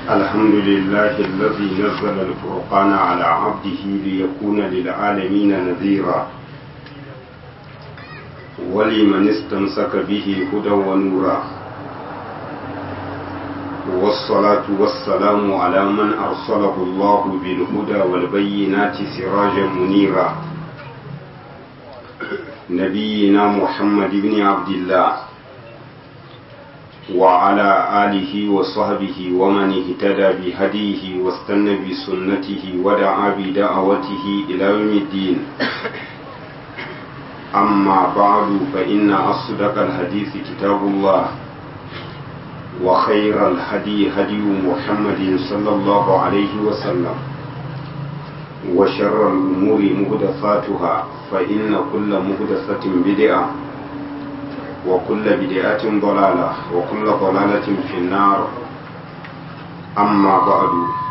الحمد لله الذي نزل الفرقان على عبده ليكون للعالمين نذيرا ولمن استمسك به هدى ونورا والصلاة والسلام على من أرسله الله بالهدى والبينات سراجا منيرا نبينا محمد بن عبد الله وعلى آله وصحبه ومن اهتدى بهديه واستنى بسنته ودعا بدعوته إلى يوم الدين أما بعد فإن أصدق الحديث كتاب الله وخير الهدي هدي محمد صلى الله عليه وسلم وشر الأمور مهدفاتها فإن كل مهدفة بدعة وكل بدعة ضلالة وكل ضلالة في النار أما بعد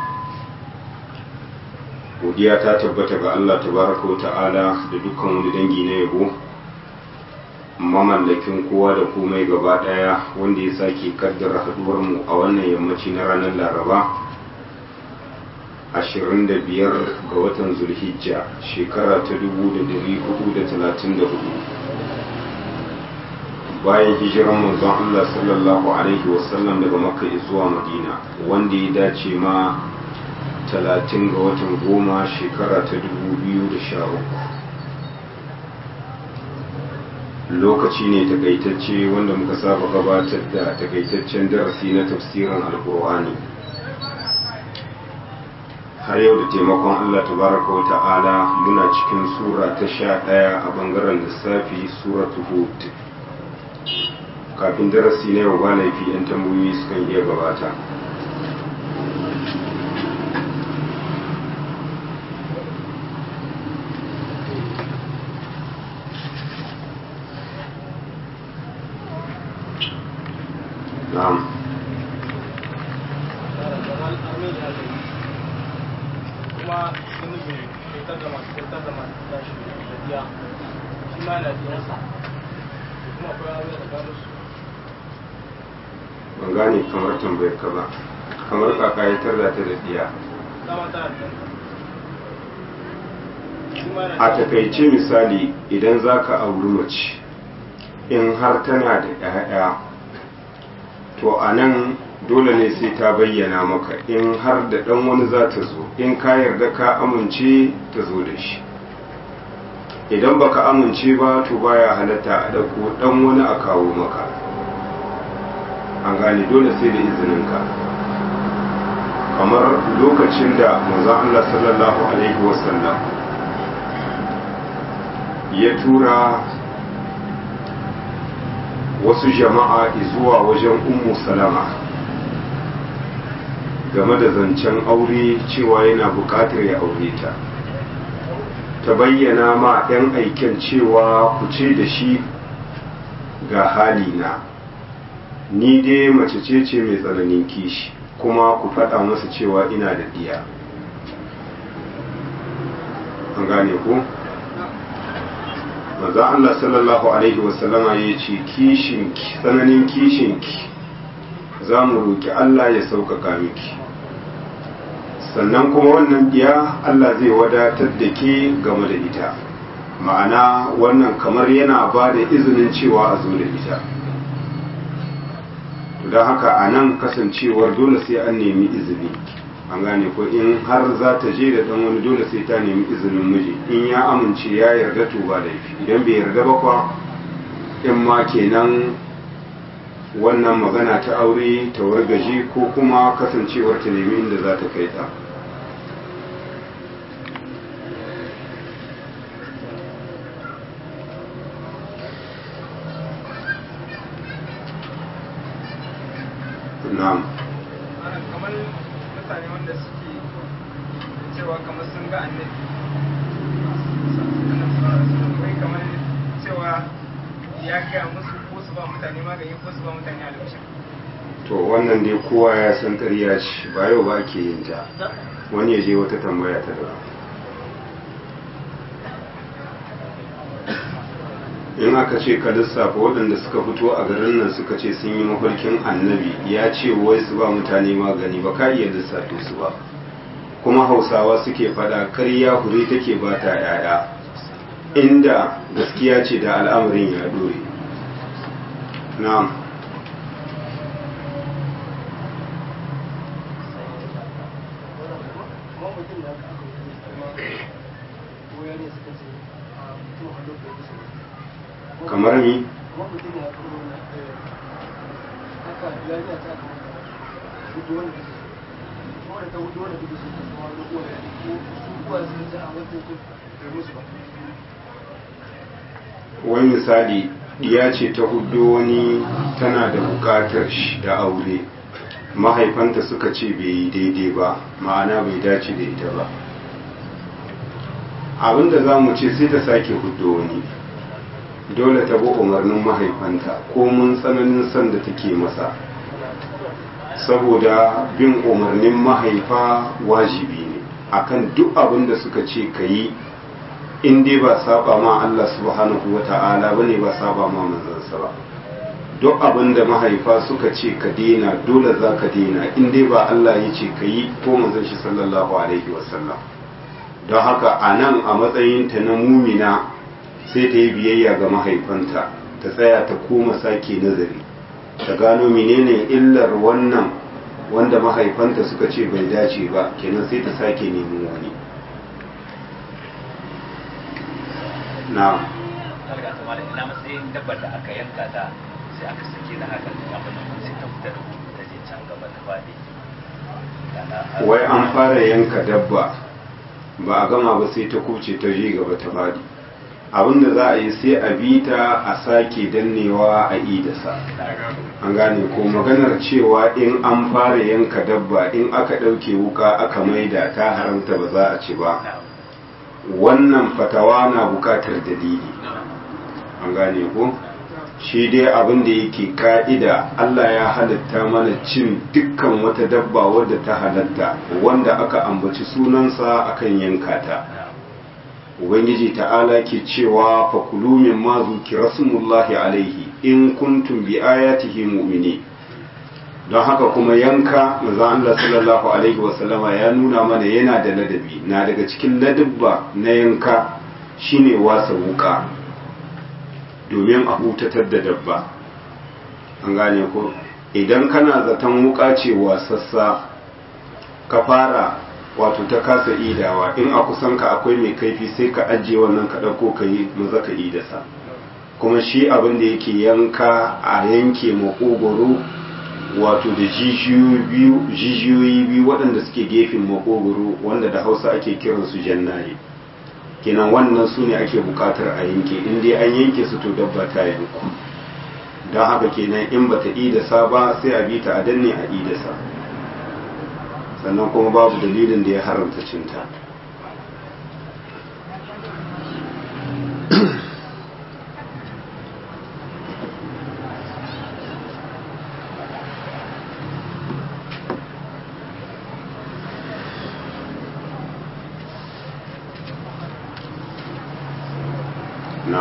godiya ta tabbata ga Allah tabaraka wa ta'ala da dukkan wani dangi na yabo mamallakin kowa da komai gaba daya wanda ya sake kaddara haduwar mu a wannan yammaci na ranar laraba 25 ga watan zulhijja shekara ta 1434 bayan hijiran manzon Allah sallallahu alaihi wasallam daga makka zuwa madina wanda ya dace ma 30 ga watan goma shekara ta 2013 lokaci ne takaitacce wanda muka saba gabatar da takaitaccen darasi na tafsirin alkur'ani har yau da taimakon Allah tabaraka wa ta'ala muna cikin sura ta sha ɗaya a bangaren lissafi suratu hud kafin darasi na yau ba laifi 'yan tambayoyi sukan iya gabata na'am kuma namiji kyautar da masu kyautar da masu tashi da biya shi ma yana biyansa kuma akwai aure da gano su ban gane kamar tambayar ka ba kamar kaka ya tarda ta da diya dama tana da shi ma yana a takaice misali idan za ka auri mace in har tana da 'ya'ya to a nan dole ne sai ta bayyana maka in har da ɗan wani za ta zo in ka yarda ka amince ta zo da shi idan baka amince ba to baya halatta a ɗauko ɗan wani a kawo maka an gane dole sai da izininka kamar lokacin da manzon Allah sallallahu alaihi wasallam ya tura wasu jama'a zuwa wajen ummu salama game da zancen aure cewa yana buƙatar ya aure ta ta bayyana ma 'yan aiken cewa ku ce da shi ga halina ni dai mace ce ce mai tsananin kishi kuma ku faɗa masa cewa ina da ɗiya an gane ku? maza Allah sallallahu Alaihi wasallama ya ce kishinki tsananin kishinki za mu roƙi Allah ya sauƙaƙa miki sannan kuma wannan biya Allah zai wadatar da ke game da ita ma'ana wannan kamar yana ba da izinin cewa a zo da ita don haka a nan kasancewar dole sai an nemi izini an gane ko in har za ta je da dan wani dole sai ta nemi izinin miji in ya amince ya yarda to ba laifi idan bai yarda ba kwa in ma kenan wannan magana ta aure ta wargaje ko kuma kasancewar ta nemi inda za ta kai ta na'am ana kamar mutane wanda suke cewa kamar sun ga annabi kai kamar cewa ya gaya musu ko su ba mutane magani ko su ba mutane albishin to wannan dai kowa ya san ƙarya ce ba yau ba ake yin ta wani ya je wata tambaya ta daban in aka ce ka lissafa waɗanda suka fito a garin nan suka ce sun yi mafarkin annabi ya ce wai su ba mutane magani ba ka iya lissafe su ba kuma hausawa suke faɗa karya hure take ba ta yaya inda gaskiya ce da al'amarin ya dore na'am kamar ni wani misali ya ce ta hudu wani tana da bukatar shi da aure mahaifanta suka ce bai yi daidai ba ma'ana bai dace da ita ba abinda za mu ce sai ta sake hudu wani dole ta bi umarnin mahaifanta ko mun tsananin son da take masa saboda bin umarnin mahaifa wajibi ne akan duk abin da suka ce ka yi in dai ba saba ma Allah subhanahu wa ta'ala ba ne ba saba ma manzansa ba duk abin da mahaifa suka ce ka dena dole za ka dena in dai ba Allah ya ce ka yi ko manzan shi sallallahu alaihi wasallam don haka a nan a matsayinta na mumina sai ta yi biyayya ga mahaifanta ta tsaya ta koma sake nazari ta gano menene illar wannan wanda mahaifanta suka ce bai dace ba kenan sai ta sake neman wani na ina matsayin dabbar da aka yanka ta sai aka sake da haka abin nan sai ta fita da ta je can gaba ta faɗi wai an fara yanka dabba ba a gama ba sai ta kuce ta je gaba ta faɗi abinda za a yi sai a bi ta a sake dannewa a idasa an gane ko maganar cewa in an fara yanka dabba in aka ɗauke wuka aka maida ta haramta ba za a ci ba wannan fatawa na bukatar dalili an gane ko shi dai abin da yake ka'ida Allah ya halatta mana cin dukkan wata dabba wadda ta halatta wanda aka ambaci sunansa akan yanka ta ubangiji ta'ala ke cewa fakulu min ma zukira smullahi alaihi in kuntum bi ayatihi mu'mini don haka kuma yanka manzon Allah sallallahu alaihi wasallama ya nuna mana yana da ladabi na daga cikin ladabba na yanka shine wasa wuka domin a hutatar da dabba an gane ko idan kana zaton wuka ce wasassa ka fara wato ta kasa idawa in a kusan ka akwai mai kaifi sai ka ajiye wannan ka ɗauko ka yi maza ka idasa kuma shi abin da yake yanka a yanke makogoro wato da jijiyoyi biyu waɗanda suke gefen makogoro wanda da hausa ake kiransu jannaye kenan wannan su ne ake buƙatar a yanke in dai an yanke su to dabba ta yanku don haka kenan in bata idasa ba sai a bi ta a danne a idasa sannan kuma babu dalilin da ya haramta cinta na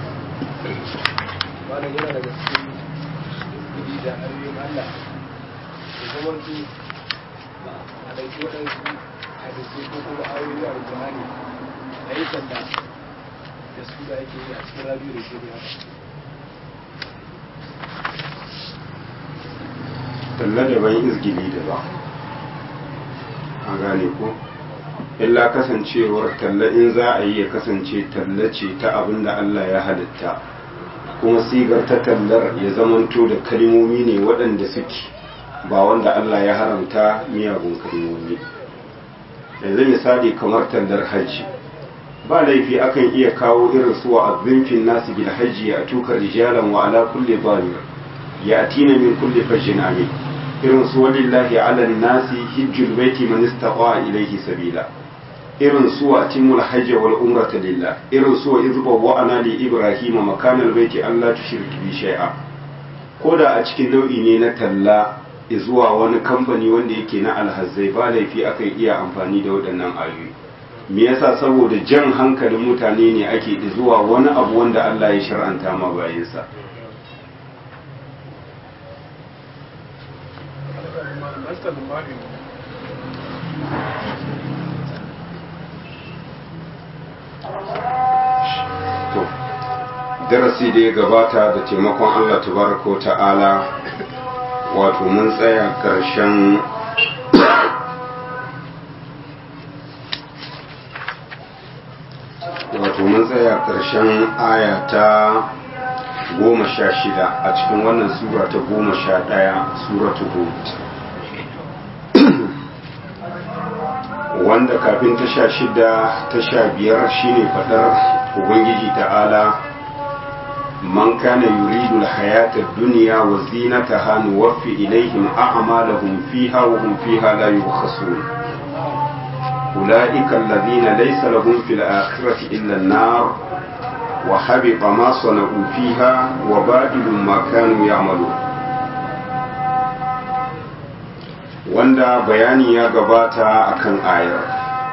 malam yana daga cikin kudi da ayoyin Allah da zaman su a ɗauki waɗansu hadisai ko kuma ayoyin alƙur'ani a yi sanda da su da ake yi a cikin rabiu da ke haka talla daban izgili daban an gane ko illa kasancewar talla in za a yi ya kasance talla ce ta abin da Allah ya halitta kuma sigar ta tallar ya zamanto da kalmomi ne waɗanda suke ba wanda Allah ya haramta miyagun kalmomi yanzu misali kamar tallar hajji ba laifi akan iya kawo irin su wa azzimfin nasu bil hajji a tukar rijalan wa ala kulli zalim ya atina min kulli fajjin amin irin su walillahi ala nasi hijjul baiti man istata ilayhi sabila irin su wa timul hajj wal umrata lillah irin su wa izba wa ana li ibrahima makanal baiti allah tushrik bi shay'a koda a cikin nau'i ne na talla zuwa wani kamfani wanda yake na alhazzai ba laifi akan iya amfani da waɗannan ayoyi me yasa saboda jan hankalin mutane ne ake zuwa wani abu wanda Allah ya shar'anta ma bayansa to darasi da ya gabata da taimakon Allah tabaraka wa ta'ala wato mun tsaya ƙarshen wato mun tsaya ƙarshen aya ta goma sha shida a cikin wannan sura ta goma sha ɗaya suratu hud wanda kafin ta sha shida ta sha biyar shine faɗar ubangiji ta'ala man kana yuridu alhayata ad-dunya wa zinataha nuwaffi ilayhim a'malahum fiha wa hum fiha la yubkhasun أولئك الذين ليس لهم في الآخرة إلا النار وحبط ما صنعوا فيها وباطل ما كانوا يعملون wanda bayani ya gabata akan ayar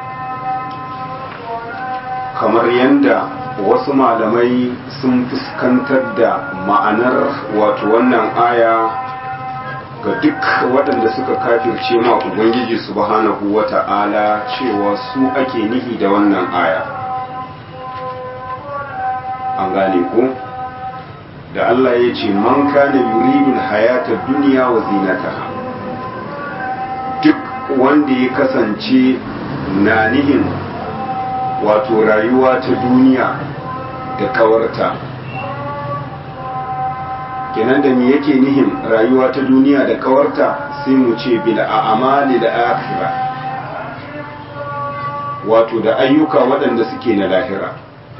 kamar yadda wasu malamai sun fuskantar da ma'anar wato wannan aya ga duk waɗanda suka kafirce ma ubangiji subhanahu wa ta'ala cewa su ake nihi da wannan aya an gane ku da Allah ya ce man kana yuridul hayata duniya wa zinataha duk wanda ya kasance na nihin wato rayuwa ta duniya da kawarta kenan da me yake nihin rayuwa ta duniya da kawarta sai mu ce bil a'mali da akhira wato da ayyuka waɗanda suke na lahira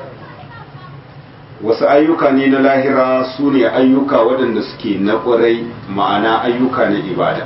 wasu ayyuka ne na lahira su ne ayyuka waɗanda suke na ƙwarai ma'ana ayyuka na ibada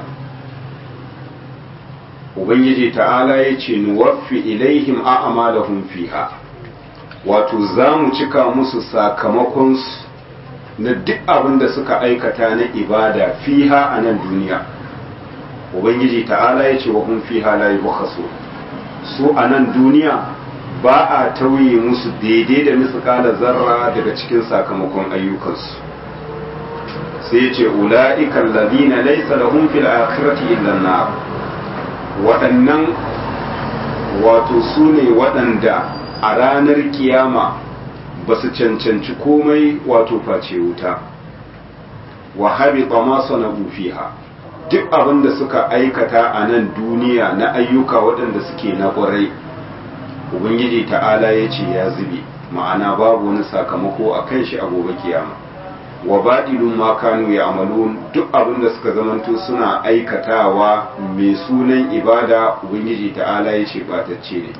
ubangiji ta'ala ya ce nuwaffi ilaihim a'malahum fiha wato za mu cika musu sakamakonsu na duk abin da suka aikata na ibada fiha a nan duniya ubangiji ta'ala ya ce wa hun fiha la yubkhasu su a nan duniya ba a tauye musu daidai da misƙala zarra daga cikin sakamakon ayyukansu sai ya ce ula'ika alladhina laysa lahum fil akhirati illa an waɗannan wato su ne waɗanda a ranar kiyama ba su cancanci komai wato face wuta wa habita ma sana'u fiha duk abin da suka aikata a nan duniya na ayyuka waɗanda suke na ƙwarai ubangiji ta'ala ya ce ya zube ma'ana babu wani sakamako a kan shi a gobe kiyama wa baɗilun ma kanu ya amalu duk abin da suka zamanto suna aikatawa mai sunan ibada ubangiji ta'ala ya ce batacce ne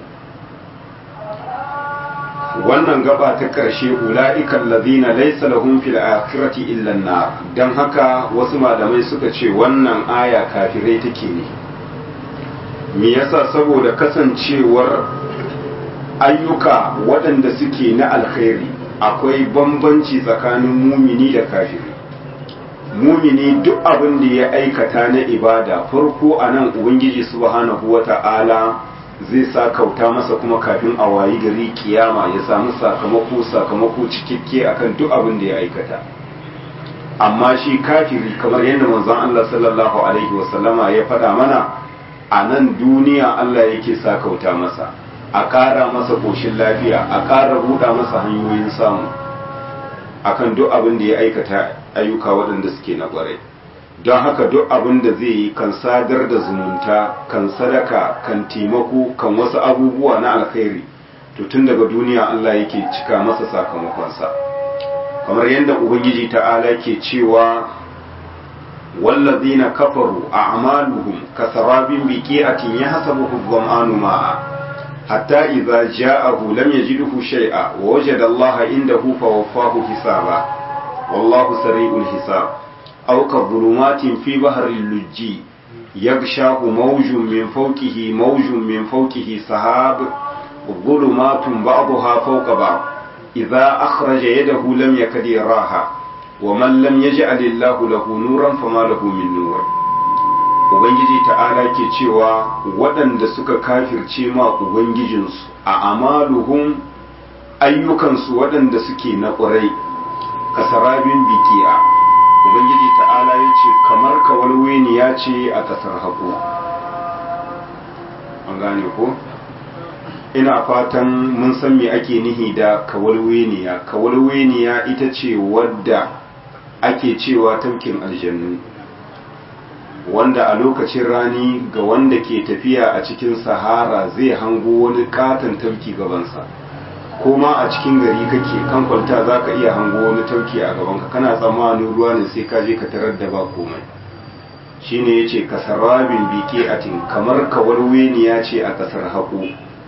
wannan gaba ta ƙarshe ula'ikan lazina laisa lahum fil akhirati illa nar dan haka wasu malamai suka ce wannan aya kafirai take ne me yasa saboda kasancewar ayyuka waɗanda suke na alkhairi akwai bambanci tsakanin mumini da kafiri mumini duk abin da ya aikata na ibada farko a nan ubangiji subhanahu wata'ala zai sa kauta masa kuma kafin a wayi gari kiyama ya samu sakamako sakamako cikakke akan duk abin da ya aikata amma shi kafiri kamar yadda manzon Allah sallallahu alaihi wasallama ya faɗa mana a nan duniya Allah yake sa kauta masa a ƙara masa ƙoshin lafiya a ƙara buɗa masa hanyoyin samu akan duk abin da ya aikata ayyuka waɗanda suke na ƙwarai don haka duk abin da zai yi kan sadar da zumunta kan sadaka kan taimako kan wasu abubuwa na alkhairi to tun daga duniya Allah yake cika masa sakamakonsa kamar yadda ubangiji ta'ala ke cewa wallazina kafaru a'maluhum kasarabin biqi'atin yahsabuhu dhama'anu ma'a hatta idza ja'ahu lam yajidhu shay'a wa wajada Allah indahu fawaffahu hisaba wallahu sari'ul hisab أو كظلمات في بحر اللجي يغشاه موج من فوقه موج من فوقه سحاب ظلمات بعضها فوق بعض إذا أخرج يده لم يكد يراها ومن لم يجعل الله له نورا فما له من نور ubangiji ta'ala ke cewa waɗanda suka kafirce ma ubangijinsu a amaluhum ayyukansu waɗanda suke na ƙwarai kasarabin biki'a ubangiji ta'ala ya ce kamar kawalweniya ce a ƙasar haƙo an gane ko ina fatan mun san me ake nihi da kawalweniya kawalweniya ita ce wadda ake cewa tamkin aljannu wanda a lokacin rani ga wanda ke tafiya a cikin sahara zai hango wani katon tafki gabansa kuma a cikin gari kake kan kwalta za ka iya hango wani tauki a gabanka kana tsammanin ruwa ne sai ka je ka tarar da ba komai shine ya ce kasarabin bike atin kamar kawarweniya ce a kasar haƙo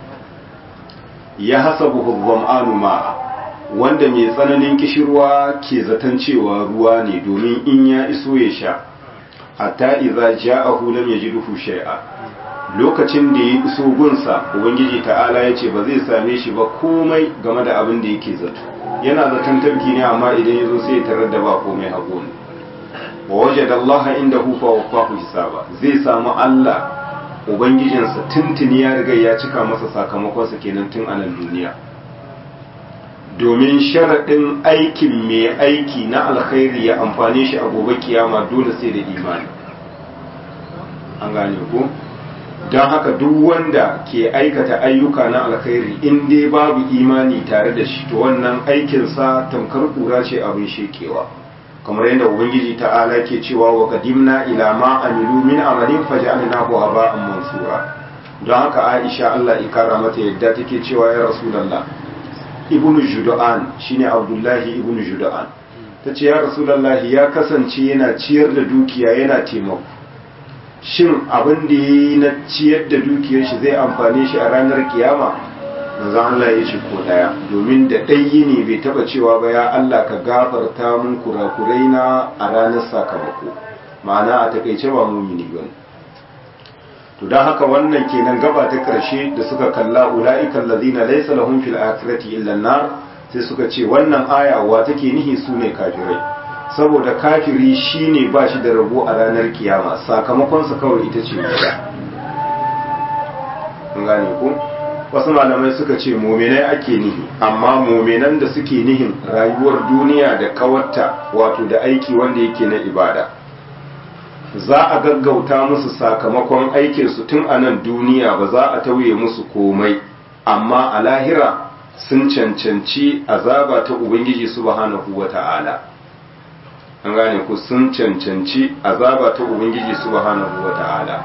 ya hasa buhubban ma'a wanda mai tsananin kishirwa ke zaton cewa ruwa ne domin in ya iso ya sha hatta idza ja'ahu lam yajidhu shay'a lokacin da ya iso gunsa ubangiji ta'ala ya ce ba zai same shi ba komai game da abin da yake zato yana zaton tabki ne amma idan ya zo sai ya tarar da ba komai haƙo ne wa waje da Allah inda hufa wa kwafu hisaba zai samu Allah ubangijinsa tuntuni ya riga ya cika masa sakamakonsa kenan tun a nan duniya domin sharaɗin aikin mai aiki na alkhairi ya amfane shi a gobe kiyama dole sai da imani an gane ko don haka duk wanda ke aikata ayyuka na alkhairi in dai babu imani tare da shi to wannan aikinsa tamkar kura ce abin shekewa kamar yadda ubangiji ta'ala ke cewa wa qadimna ila ma amilu min amalin faj'alnahu haba'an mansura don haka Aisha Allah ikara mata yadda take cewa ya rasulullah ibnu judu'an shine abdullahi ibnu judu'an tace ya rasulullah ya kasance yana ciyar da dukiya yana taimako shin abin da yi na ciyar da dukiyar shi zai amfane shi a ranar kiyama manzo Allah ya ce ko daya domin da ɗayi ne bai taba cewa ba ya Allah ka gafarta mun kurakurai na a ranar sakamako ma'ana a takaice ba mumini bane to dan haka wannan kenan gaba ta karshe da suka kalla ulaika allazina laysa lahum fil akhirati illa an-nar sai suka ce wannan aya wa take nihi sune kafirai saboda kafiri shine ba shi da rabo a ranar kiyama sakamakonsa kawai ita ce wuta gane ku wasu malamai suka ce mominai ake nihi amma mominan da suke nihin rayuwar duniya da kawarta wato da aiki wanda yake na ibada za a gaggauta musu sakamakon aikinsu tun a nan duniya ba za a tauye musu komai amma a lahira sun cancanci azaba ta ubangiji subhanahu wa ta'ala an gane ku sun cancanci azaba ta ubangiji subhanahu wata'ala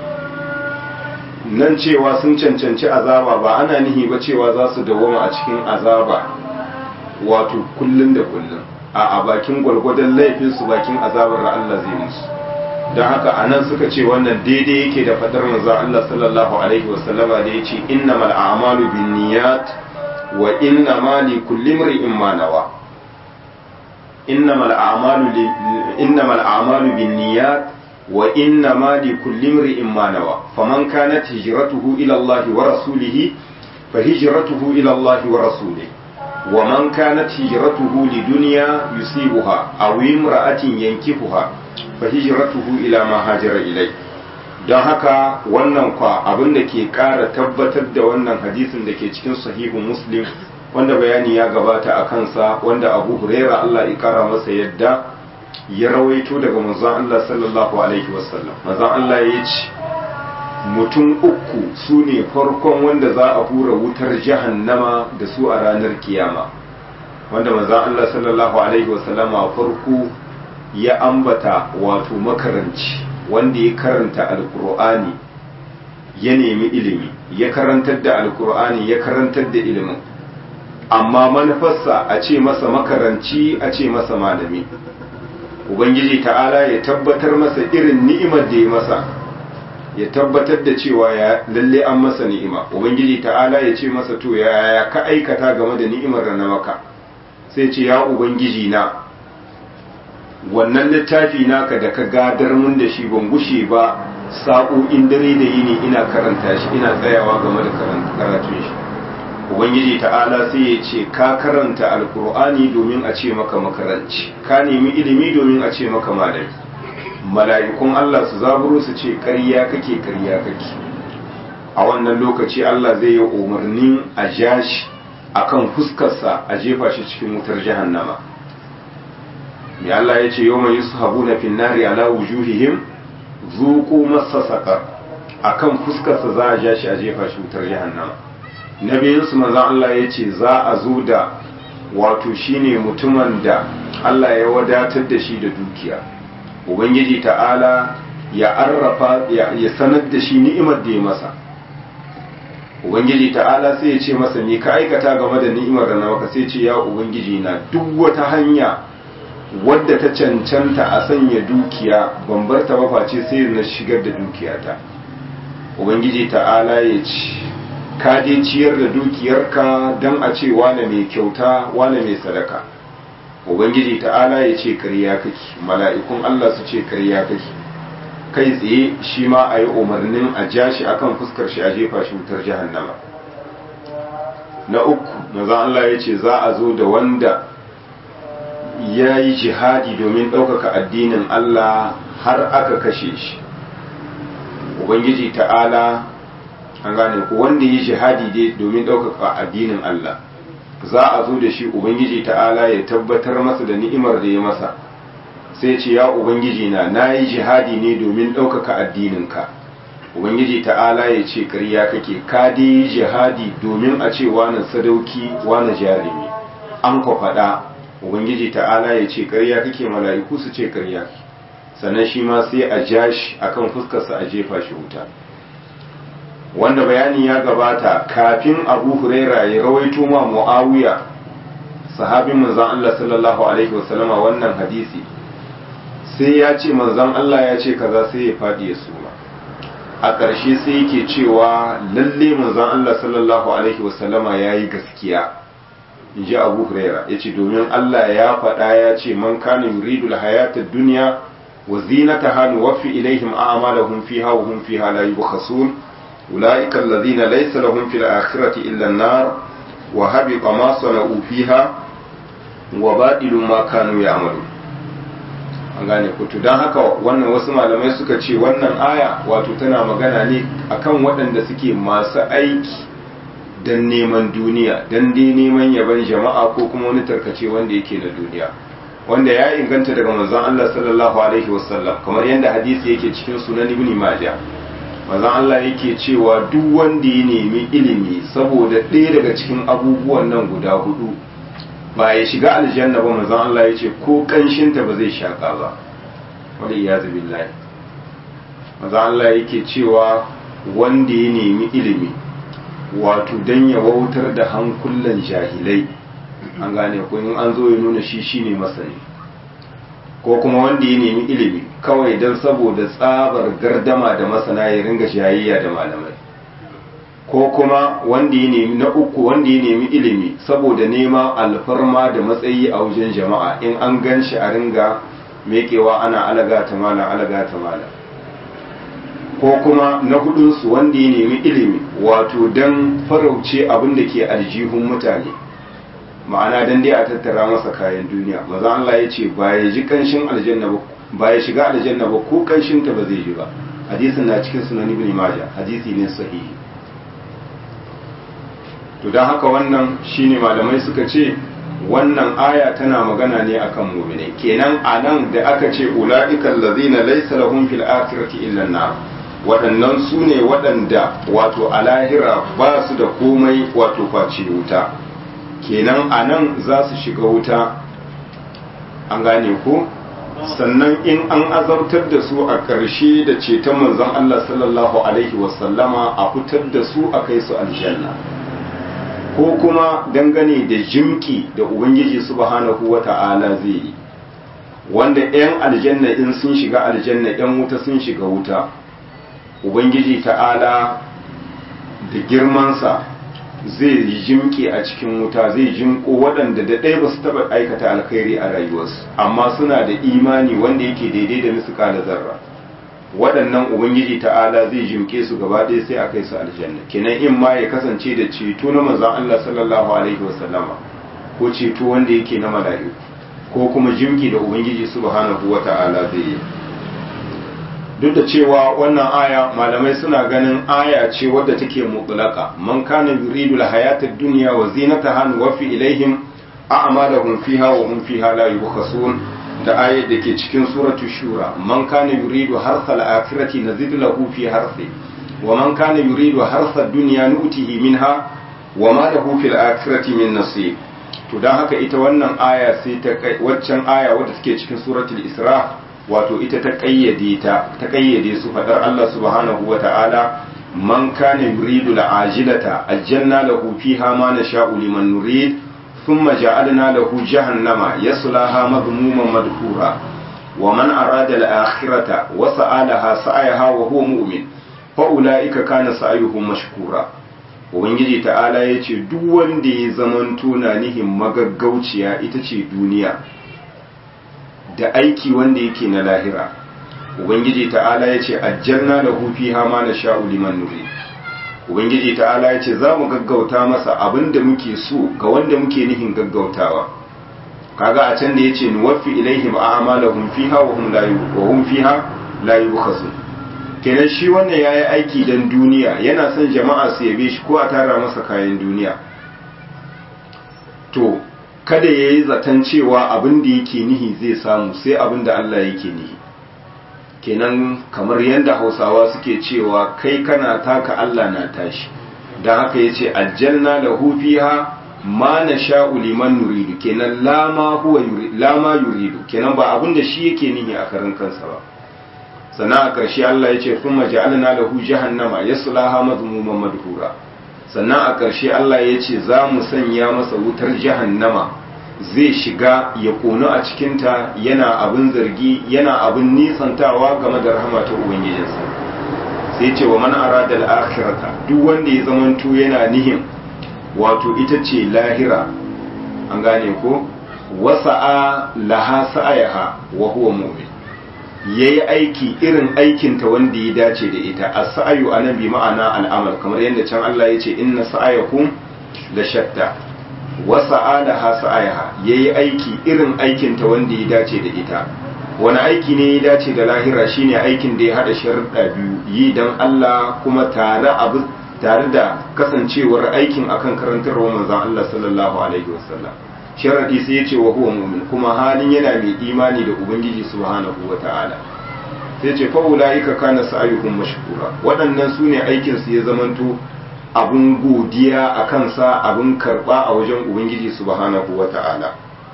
nan cewa sun cancanci azaba ba ana nihi ba cewa za su dawoma a cikin azaba wato kullun da kullun a a bakin gwalgwadon laifin su bakin azabar da Allah zai musu don haka a nan suka ce wannan daidai yake da fadar manzo Allah sallallahu alaihi wasallama da ya ce innamal a'malu binniyat wa innama likulli imrin ma nawa إنما الأعمال ل... إنما الأعمال بالنيات وإنما لكل امرئ ما نوى فمن كانت هجرته إلى الله ورسوله فهجرته إلى الله ورسوله ومن كانت هجرته لدنيا يصيبها أو امرأة ينكفها فهجرته إلى ما هاجر إليه don haka wannan kwa abin da ke ƙara tabbatar da wannan hadisin da ke cikin sahihu muslim wanda bayani ya gabata a kansa wanda abu huraira Allah ya kara masa yadda ya rawaito daga manzon Allah sallallahu alaihi wasallam manzon Allah ya ce mutum uku su ne farkon wanda za a hura wutar jahannama da su a ranar kiyama wanda manzon Allah sallallahu alaihi wasallam a farko ya ambata wato makaranci wanda ya karanta alkur'ani ya nemi ilimi ya karantar da alkur'ani ya karantar da ilimin amma manufarsa a ce masa makaranci a ce masa malami ubangiji ta'ala ya tabbatar masa irin ni'imar da ya masa ya tabbatar da cewa ya lalle an masa ni'ima ubangiji ta'ala ya ce masa to ya ka aikata game da ni'imar da na maka sai ce ya ubangiji na wannan littafi naka da ka gadar mun da shi ban gushe ba sa'o'in dare da yini ina karanta shi ina tsayawa game da karatun shi ubangiji ta'ala sai ya ce ka karanta alkur'ani domin a ce maka makaranci ka nemi ilimi domin a ce maka malami mala'ikun Allah su zaburo su ce ƙarya kake ƙarya kake a wannan lokaci Allah zai yi umarnin a ja shi a kan fuskarsa a jefa shi cikin wutar jahannama mai Allah ya ce yau mai su habu na finnari ala wujuhihim zuku masa saƙar a kan fuskarsa za a ja shi a jefa shi wutar jahannama na biyunsu manzan Allah ya ce za a zo da wato shine mutumin da Allah ya wadatar da shi da dukiya ubangiji ta'ala ya arrafa ya sanar da shi ni'imar da ya masa ubangiji ta'ala sai ya ce masa me ka aikata game da ni'imar da na maka sai ce ya ubangiji na duk wata hanya wadda ta cancanta a sanya dukiya ban bar ta face sai na shigar da dukiyata ubangiji ta'ala ya ce ka je ciyar da dukiyarka don a ce wane mai kyauta wane mai sadaka ubangiji ta'ala ya ce karya kake mala'ikun Allah su ce karya kake kai tsaye shi ma a yi umarnin a ja shi akan fuskar shi a jefa shi wutar jahannama na uku maza Allah ya ce za a zo da wanda ya yi jihadi domin ɗaukaka addinin Allah har aka kashe shi ubangiji ta'ala an gane ku wanda ya yi jihadi dai domin ɗaukaka addinin Allah za a zo da shi ubangiji ta'ala ya tabbatar masa da ni'imar da ya masa sai ce ya ubangiji na na yi jihadi ne domin ɗaukaka addininka ubangiji ta'ala ya ce ƙarya kake ka dai jihadi domin a ce wani sadauki wani jarumi an kwa faɗa ubangiji ta'ala ya ce ƙarya kake mala'iku su ce ƙarya sannan shi ma sai a ja shi akan fuskarsa a jefa shi wuta wanda bayani ya gabata kafin abu huraira ya rawaito ma mu'awiya sahabin manzon Allah sallallahu alaihi wasallama wannan hadisi sai ya ce manzon Allah ya ce kaza sai ya faɗi ya suma a ƙarshe sai yake cewa lalle manzon Allah sallallahu alaihi wasallama ya yi gaskiya in ji abu huraira ya ce domin Allah ya faɗa ya ce man kana yuridu hayata duniya wa zinataha nuwaffi ilaihim a'malahum fiha wa hum fiha la yubkhasun أولئك الذين ليس لهم في الآخرة إلا النار وهبط ما صنعوا فيها وباطل ما كانوا يعملون an gane kutu don haka wannan wasu malamai suka ce wannan aya wato tana magana ne akan waɗanda suke masu aiki don neman duniya don dai neman yaban jama'a ko kuma wani tarkace wanda yake na duniya wanda ya inganta daga manzon Allah sallallahu alaihi wasallam kamar yadda hadisi yake cikin sunan ibn majah manzon Allah yake cewa duk wanda ya nemi ilimi saboda ɗaya daga cikin abubuwan nan guda hudu ba ya shiga aljanna ba manzon Allah ya ce ko kanshinta ba zai shaka ba wani ya zabi lai manzon Allah yake cewa wanda ya nemi ilimi wato dan ya wautar da hankulan jahilai an gane ko in an zo ya nuna shi shine masani ko kuma wanda ya nemi ilimi kawai don saboda tsabar gardama da masana ya ringa shayayya da malamai ko kuma wanda ya nemi na uku wanda ya nemi ilimi saboda nema alfarma da matsayi a wajen jama'a in an gan shi a ringa mekewa ana alaga ta mala alaga ta mala ko kuma na hudunsu wanda ya nemi ilimi wato don farauce abin da ke aljihun mutane ma'ana dan dai a tattara masa kayan duniya maza Allah ya ce ba ya ji kanshin aljanna ba ba ya shiga aljanna ba ko kanshin ta ba zai ji ba hadisin na cikin sunan ibn majah hadisi ne sahihi to dan haka wannan shine malamai suka ce wannan aya tana magana ne akan mu'mini kenan anan da aka ce ulaikal ladzina laysa lahum fil akhirati illa an-nar waɗannan su ne waɗanda wato a lahira ba su da komai wato face wuta kenan a nan za su shiga wuta an gane ko sannan in an azabtar da su a ƙarshe da ceton manzon Allah sallallahu alaihi wasallama a fitar da su a kai su aljanna ko kuma dangane da jimki da ubangiji subhanahu wata'ala zai yi wanda 'yan aljanna in sun shiga aljanna 'yan wuta sun shiga wuta ubangiji ta'ala da girmansa zai jimke a cikin wuta zai jimko waɗanda da ɗaya ba su taɓa aikata alkhairi a rayuwarsu amma suna da imani wanda yake daidai da musu da zarra waɗannan ubangiji ta'ala zai jimke su gaba ɗaya sai a kai su aljanna kenan in ma ya kasance da ceto na manzon Allah sallallahu alaihi wasallama ko ceto wanda yake na mala'iku ko kuma jimki da ubangiji subhanahu wata'ala zai yi duk da cewa wannan aya malamai suna ganin aya ce wadda take mutlaka man kana yuridu alhayata ad-dunya wa zinataha nuwaffi ilaihim a'malahum fiha wa hum fiha la yubkhasun da ayat da ke cikin suratu shura man kana yuridu harsa al-akhirati nazid lahu fi harsi wa man kana yuridu harsa ad-dunya nu'tihi minha wa ma lahu fil akhirati min nasib to dan haka ita wannan aya sai ta waccan aya wadda take cikin suratul isra wato ita ta kayyade ta ta kayyade su fadar Allah subhanahu wa ta'ala man kana yuridu al'ajilata aljanna lahu fiha ma nasha'u liman nurid thumma ja'alna lahu jahannama yaslaha madhmuman madhura wa man arada al-akhirata wa sa'alaha sa'ayaha wa huwa mu'min fa ulaika kana sa'yuhum mashkura ubangiji ta'ala yace duk wanda ya zamanto na nihin magaggauciya ita ce duniya da aiki wanda yake na lahira ubangiji ta'ala ya ce ajjalna da hufi hama na sha'u liman nuri ubangiji ta'ala ya ce za mu gaggauta masa abin da muke so ga wanda muke nihin gaggautawa kaga a can da ya ce nuwaffi ilaihim a'malahum fiha wa hum la wa hum fiha la yubkhasun kenan shi wannan yayi aiki dan duniya yana son jama'a su yabe shi ko a tara masa kayan duniya to kada ya yi zaton cewa abin da yake nihi zai samu sai abin da Allah yake nihi kenan kamar yadda hausawa suke cewa kai kana taka Allah na tashi don haka ya ce aljanna da hufiha ma na sha'u liman nuridu kenan lama yuridu kenan ba abin da shi yake nihi a karin kansa ba sannan a ƙarshe Allah ya ce kuma ja'alna lahu jahannama yaslaha mazmuman madhura sannan a ƙarshe Allah ya ce za mu sanya masa wutar jahannama zai shiga ya ƙonu a cikinta yana abin zargi yana abin nisantawa game da rahama ta ubangijinsa sai ce wa man arada al-akhirata duk wanda ya zamanto yana nihin wato ita ce lahira an gane ko wasa'a laha sa'ayaha wa huwa mu'min yayi aiki irin aikinta wanda ya dace da ita as-sa'yu anan bi ma'ana al'amal kamar yadda can Allah ya ce inna sa'ayakum la shatta wasa alaha sa'ayaha yayi aiki irin aikin ta wanda ya dace da ita wani aiki ne ya dace da lahira shine aikin da ya hada sharuɗa biyu yi dan Allah kuma tare abu tare da kasancewar aikin akan karantarwa manzon Allah sallallahu alaihi wasallam sharadi sai ya ce wa huwa mu'min kuma halin yana mai imani da ubangiji subhanahu wata'ala sai ce fa ulaika kana sa'yuhum mashkura waɗannan sune aikin su ya zamanto abun godiya a kansa abun karba a wajen ubangiji subhanahu wa ta'ala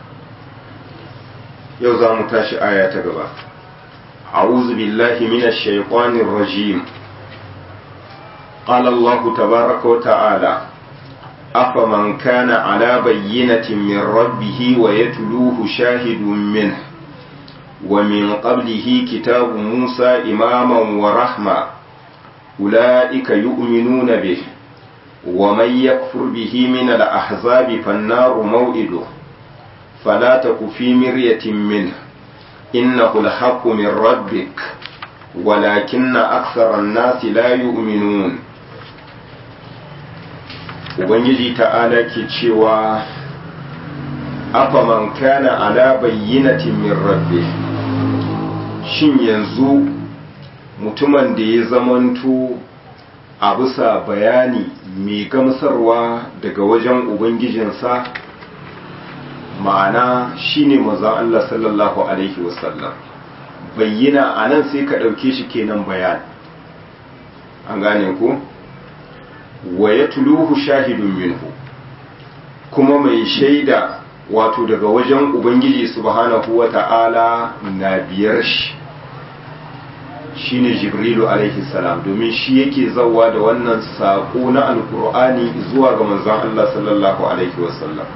yau za mu tashi aya ta gaba a'udhu billahi minash shaitanir rajim qala allah tabaaraka wa ta'ala afaman kana ala bayyinatin min rabbih wa yatluhu shahidun minhu ومن قبله كتاب موسى إماما ورحمة أولئك يؤمنون به ومن يكفر به من الأحزاب فالنار موئده فلا تك في مرية منه إنه الحق من ربك ولكن أكثر الناس لا يؤمنون Ubangiji ta'ala ke cewa afaman kana ala bayyinatin min rabbi shin yanzu mutumin da ya zamanto a bisa bayani mai gamsarwa daga wajen ubangijinsa ma'ana shine mazan Allah sallallahu alaihi wasallam bayyana a nan sai ka ɗauke shi kenan bayan an gane ku wa ya tuluhu shahidun minhu kuma mai shaida wato daga wajen ubangiji subhanahu wa ta'ala na biyar shi shine jibrilu alaihi salam domin shi yake zawa da wannan saƙo na alkur'ani zuwa ga manzon Allah sallallahu alaihi wasallam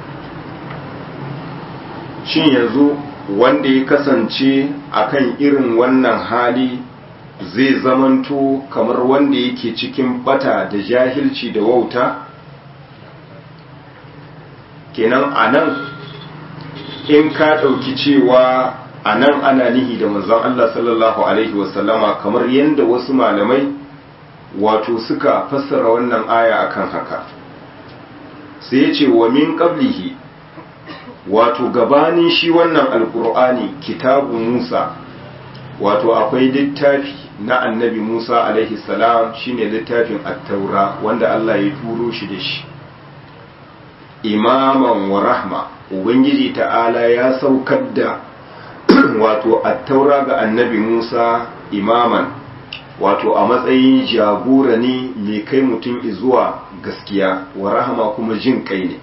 shin yanzu wanda ya kasance akan irin wannan hali zai zamanto kamar wanda yake cikin bata da jahilci da wauta kenan anan in ka ɗauki cewa a nan ana nihi da manzon Allah sallallahu Alaihi wasallama kamar yadda wasu malamai wato suka fassara wannan aya akan haka sai ya ce wa min qablihi wato gabanin shi wannan alkur'ani kitabu musa wato akwai littafi na annabi Musa alaihi salam shine littafin at-taura wanda Allah ya turo shi da shi imaman wa rahma ubangiji ta'ala ya saukar da wato at-taura ga annabi Musa imaman wato a matsayin jagora ne mai kai mutum zuwa gaskiya wa rahama kuma jin kai ne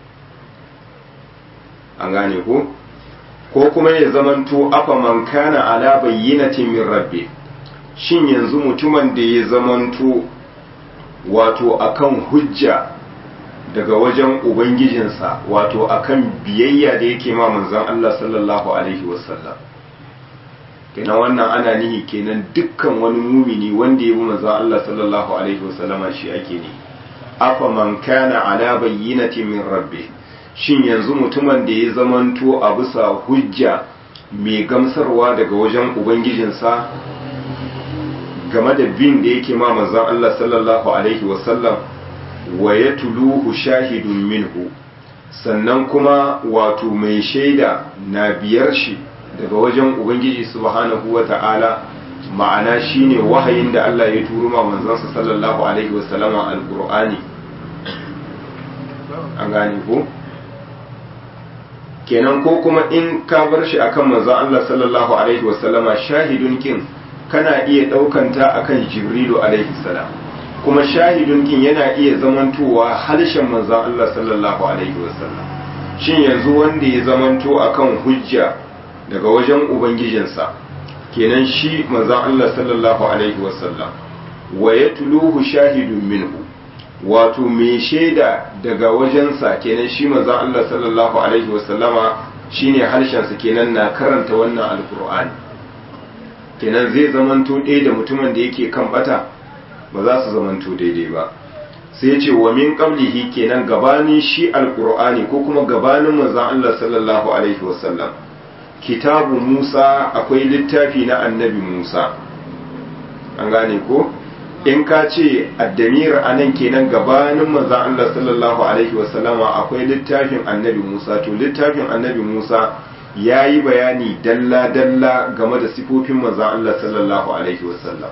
an gane ko ko kuma ya zamanto afa man kana ala bayyinatin min rabbi shin yanzu mutumin da ya zamanto wato akan hujja daga wajen ubangijinsa wato akan biyayya da yake ma manzon Allah sallallahu alaihi wasallam kenan wannan ana nihi kenan dukkan wani mumini wanda ya bi manzon Allah sallallahu alaihi wasallama shi ake ne afa man kana ala bayyinatin min rabbi shin yanzu mutumin da ya zamanto a bisa hujja mai gamsarwa daga wajen ubangijinsa game da bin da yake ma manzon Allah sallallahu alaihi wasallam wa ya tuluhu shahidun minhu sannan kuma wato mai shaida na biyar shi daga wajen ubangiji subhanahu wa ta'ala ma'ana shine wahayin da Allah ya turo ma manzansa sallallahu alaihi wasallama alqur'ani an gane ko kenan ko kuma in ka bar shi akan manzon Allah sallallahu alaihi wasallama shahidun kin kana iya ɗaukanta akan jibrilu alaihi salam kuma shahidun kin yana iya zamantowa harshen manzon Allah sallallahu alaihi wasallam shin yanzu wanda ya zamanto akan hujja daga wajen ubangijinsa kenan shi manzon Allah sallallahu alaihi wasallam wa yatluhu shahidun minhu wato mai shaida daga wajensa kenan shi manzon Allah sallallahu alaihi wasallama shine harshensa kenan na karanta wannan alqur'ani kenan zai zamanto ɗaya da mutumin da yake kan bata ba za su zamanto daidai ba sai ce wa min qablihi kenan gabanin shi alqur'ani ko kuma gabanin manzon Allah sallallahu alaihi wasallam kitabu Musa akwai littafi na annabi Musa an gane ko in ka ce addamir anan kenan gabanin manzon Allah sallallahu alaihi wasallama akwai littafin annabi Musa to littafin annabi Musa ya yi bayani dalla-dalla game da sifofin manzan Allah sallallahu Alaihi wasallam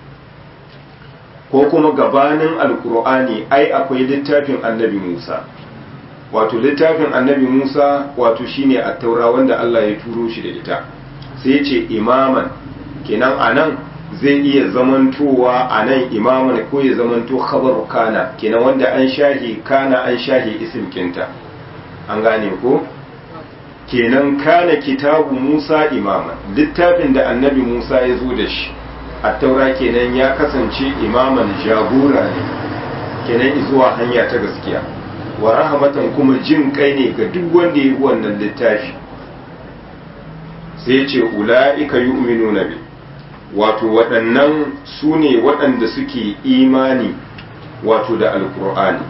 ko kuma gabanin alkur'ani ai akwai littafin annabi Musa wato littafin annabi Musa wato shine a taura wanda Allah ya turo shi da ita sai ce imaman kenan anan zai iya zamantowa anan imaman ko ya zamanto khabaru kana kenan wanda an shahi kana an shahi isim kinta an gane ko kenan kana kitabu Musa imaman littafin da annabi Musa ya zo da shi a taura kenan ya kasance imaman jagora ne kenan zuwa hanya ta gaskiya wa rahmatan kuma jin kai ne ga duk wanda ya yi wannan littafi sai ce ula'ika yu'minuna bi wato waɗannan su ne waɗanda suke imani wato da alkur'ani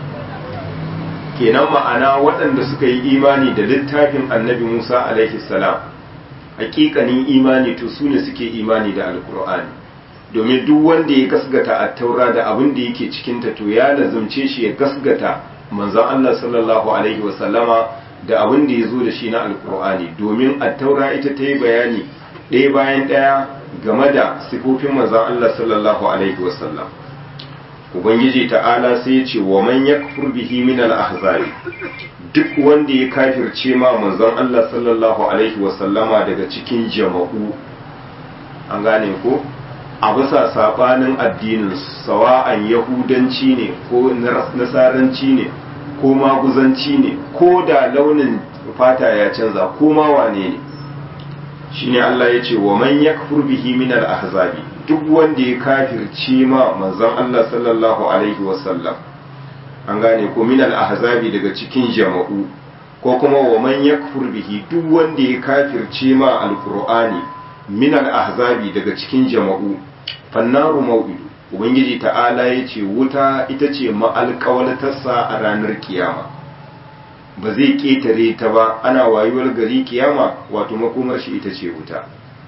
kenan ma'ana waɗanda suka yi imani da littafin annabi Musa alaihi salam hakikanin imani to su ne suke imani da alkur'ani domin duk wanda ya gasgata a taura da abin da yake cikinta to ya lazumce shi ya gasgata manzon Allah sallallahu alaihi wasallama da abin da ya zo da shi na alkur'ani domin a taura ita ta yi bayani ɗaya bayan ɗaya game da sifofin manzon Allah sallallahu alaihi wasallam ubangiji ta'ala sai ya ce wa man yakfur bihi min al-ahzari duk wanda ya kafirce ma manzon Allah sallallahu alaihi wa sallama daga cikin jama'u an gane ko a bisa sabanin addinin sawa'an yahudanci ne ko nasaranci ne ko maguzanci ne ko da launin fata ya canza ko ma wane ne shine Allah ya ce wa man yakfur bihi min al-ahzabi duk wanda ya kafirce ma manzon Allah sallallahu alaihi wasallam an gane ko min al-ahzabi daga cikin jama'u ko kuma wa man yakfur bihi duk wanda ya kafirce ma al-qur'ani min al-ahzabi daga cikin jama'u fannaru mau'idu ubangiji ta'ala ya ce wuta ita ce ma'alƙawalatarsa a ranar kiyama ba zai ƙetare ta ba ana wayuwar gari kiyama wato makomar shi ita ce wuta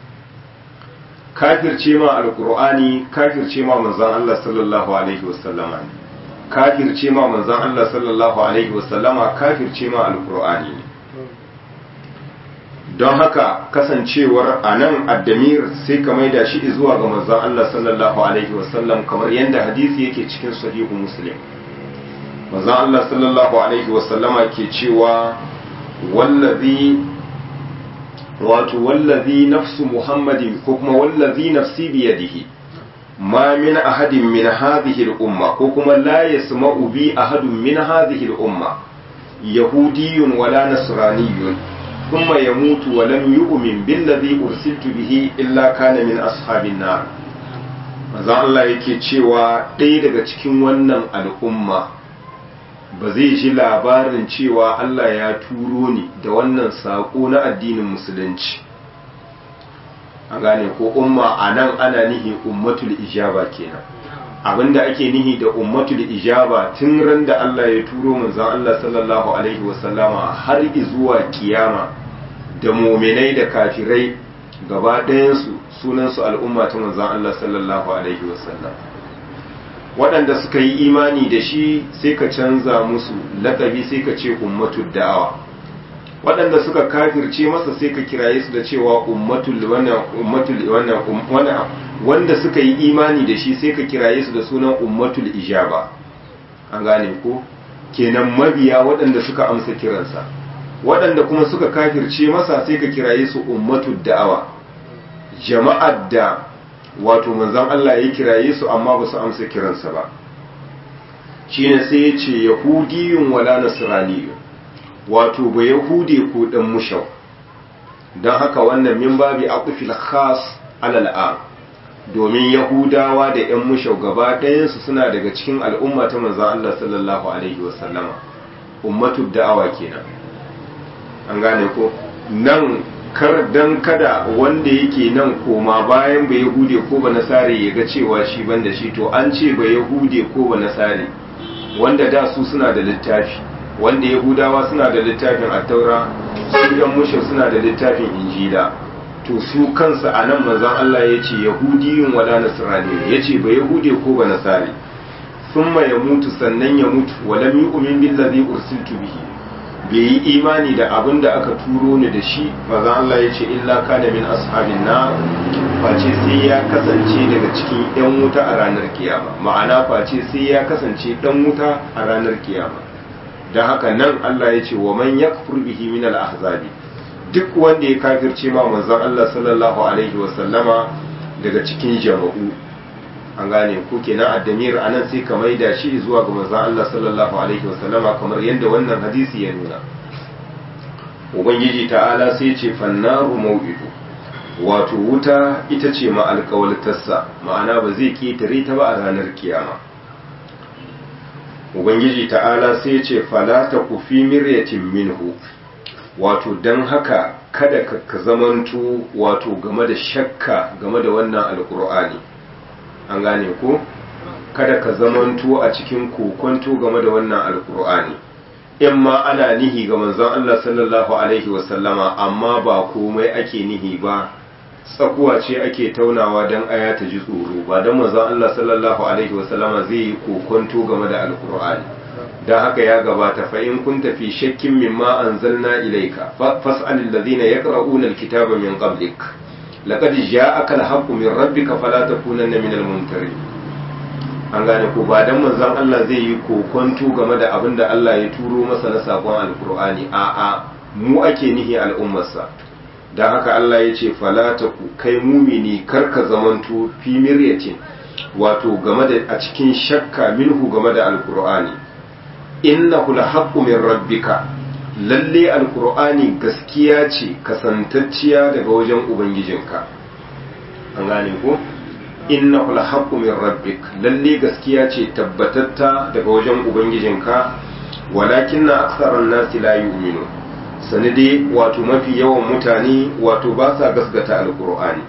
kafirce ma alkur'ani kafirce ma manzon Allah sallallahu alaihi wasallama ne kafirce ma manzon Allah sallallahu alaihi wasallama kafirce ma alkur'ani ne don haka kasancewar a nan addamir sai ka maida shi zuwa ga manzon Allah sallallahu alaihi wasallam kamar yadda hadisi yake cikin sahihu muslim manzon Allah sallallahu alaihi wasallama ke cewa wallazi wato wallazi nafsu muhammadin ko kuma wallazi nafsi biyadihi ma min ahadin min hadhihi al-umma ko kuma la yasma'u bi ahadun min hadhihi al-umma yahudiyyun wala nasraniyyun thumma yamutu wa lam yu'min billadhi ursiltu bihi illa kana min ashabin nar manzo Allah yake cewa ɗaya daga cikin wannan al'umma ba zai ji labarin cewa Allah ya turo ni da wannan saƙo na addinin musulunci an gane ko umma a nan ana nihi ummatul ijaba kenan abinda ake nihi da ummatul ijaba tun ran da Allah ya turo manzon Allah sallallahu alaihi wasallama har zuwa kiyama da muminai da kafirai gaba ɗayansu sunansu al'umma ta manzon Allah sallallahu alaihi wasallam waɗanda suka yi imani da shi sai ka canza musu lakabi sai ka ce ummatul da'awa waɗanda suka kafirce masa sai ka kiraye su da cewa ummatul wannan ummatul wannan wannan wanda suka yi imani da shi sai ka kiraye su da sunan ummatul ijaba an gane ko kenan mabiya waɗanda suka amsa kiransa waɗanda kuma suka kafirce masa sai ka kiraye su ummatul da'awa jama'ar da wato manzon Allah ya kiraye su amma ba su amsa kiransa ba shine sai ya ce yahudiyun wala nasraniyun wato ba yahude ko dan mushau don haka wannan min babi aqfil khas alal am domin yahudawa da yan mushau gaba ɗayansu suna daga cikin al'umma ta manzon Allah sallallahu alaihi wasallama ummatu da'awa kenan an gane ko nan kar dan kada wanda yake nan koma bayan ba yahude ko ba nasare ya ga cewa shi banda shi to an ce ba yahude ko ba nasare wanda da su suna da littafi wanda yahudawa suna da littafin attaura su yan mushe suna da littafin injila to su kansa a nan manzon Allah ya ce yahudiyun wala nasrani ya ce ba yahude ko ba nasare thumma ya mutu sannan ya mutu walam yu'min billazi ursiltu bihi bai yi imani da abin da aka turo ni da shi manzon Allah ya ce illa kana min ashabin na face sai ya kasance daga cikin yan wuta a ranar kiyama ma'ana face sai ya kasance dan wuta a ranar kiyama don haka nan Allah ya ce wa man yakfur bihi min al-ahzabi duk wanda ya kafirce ma manzon Allah sallallahu alaihi wa sallama daga cikin jama'u an gane ko kenan addamir anan sai ka maida shi zuwa ga manzon Allah sallallahu alaihi wa sallama kamar yadda wannan hadisi ya nuna ubangiji ta'ala sai ce fannaru mau'idu wato wuta ita ce ma alƙawaltarsa ma'ana ba zai ketare ta ba a ranar kiyama ubangiji ta'ala sai ce falata ku fi miryatin minhu wato don haka kada ka zamanto wato game da shakka game da wannan alkur'ani an gane ko kada ka zamanto a cikin kokonto game da wannan alkur'ani in ma ana nihi ga manzon Allah sallallahu alaihi wasallama amma ba komai ake nihi ba tsakuwa ce ake taunawa don aya ta ji tsoro ba don manzon Allah sallallahu alaihi wasallama zai yi kokonto game da alkur'ani don haka ya gabata fa in kunta fi shakkin mimma anzalna ilayka fas'alil ladina yaqra'una alkitaba min qablik laqad ja'aka alhaqqu min rabbika fala takunanna minal mumtarin an gane ko ba dan manzon Allah zai yi kokonto game da abin da Allah ya turo masa na sakon alkur'ani a'a mu ake nihi al'ummarsa don haka Allah ya ce falata ku kai mumini karka zamanto fi miryatin wato game da a cikin shakka minhu game da alkur'ani innahu lahaqqu min rabbika lalle alkur'ani gaskiya ce kasantacciya daga wajen ubangijinka an gane ko innahu lahaqqu min rabbik lalle gaskiya ce tabbatatta daga wajen ubangijinka walakinna aktharan nasi la yu'minun sanade wato mafi yawan mutane wato ba sa gasgata alkur'ani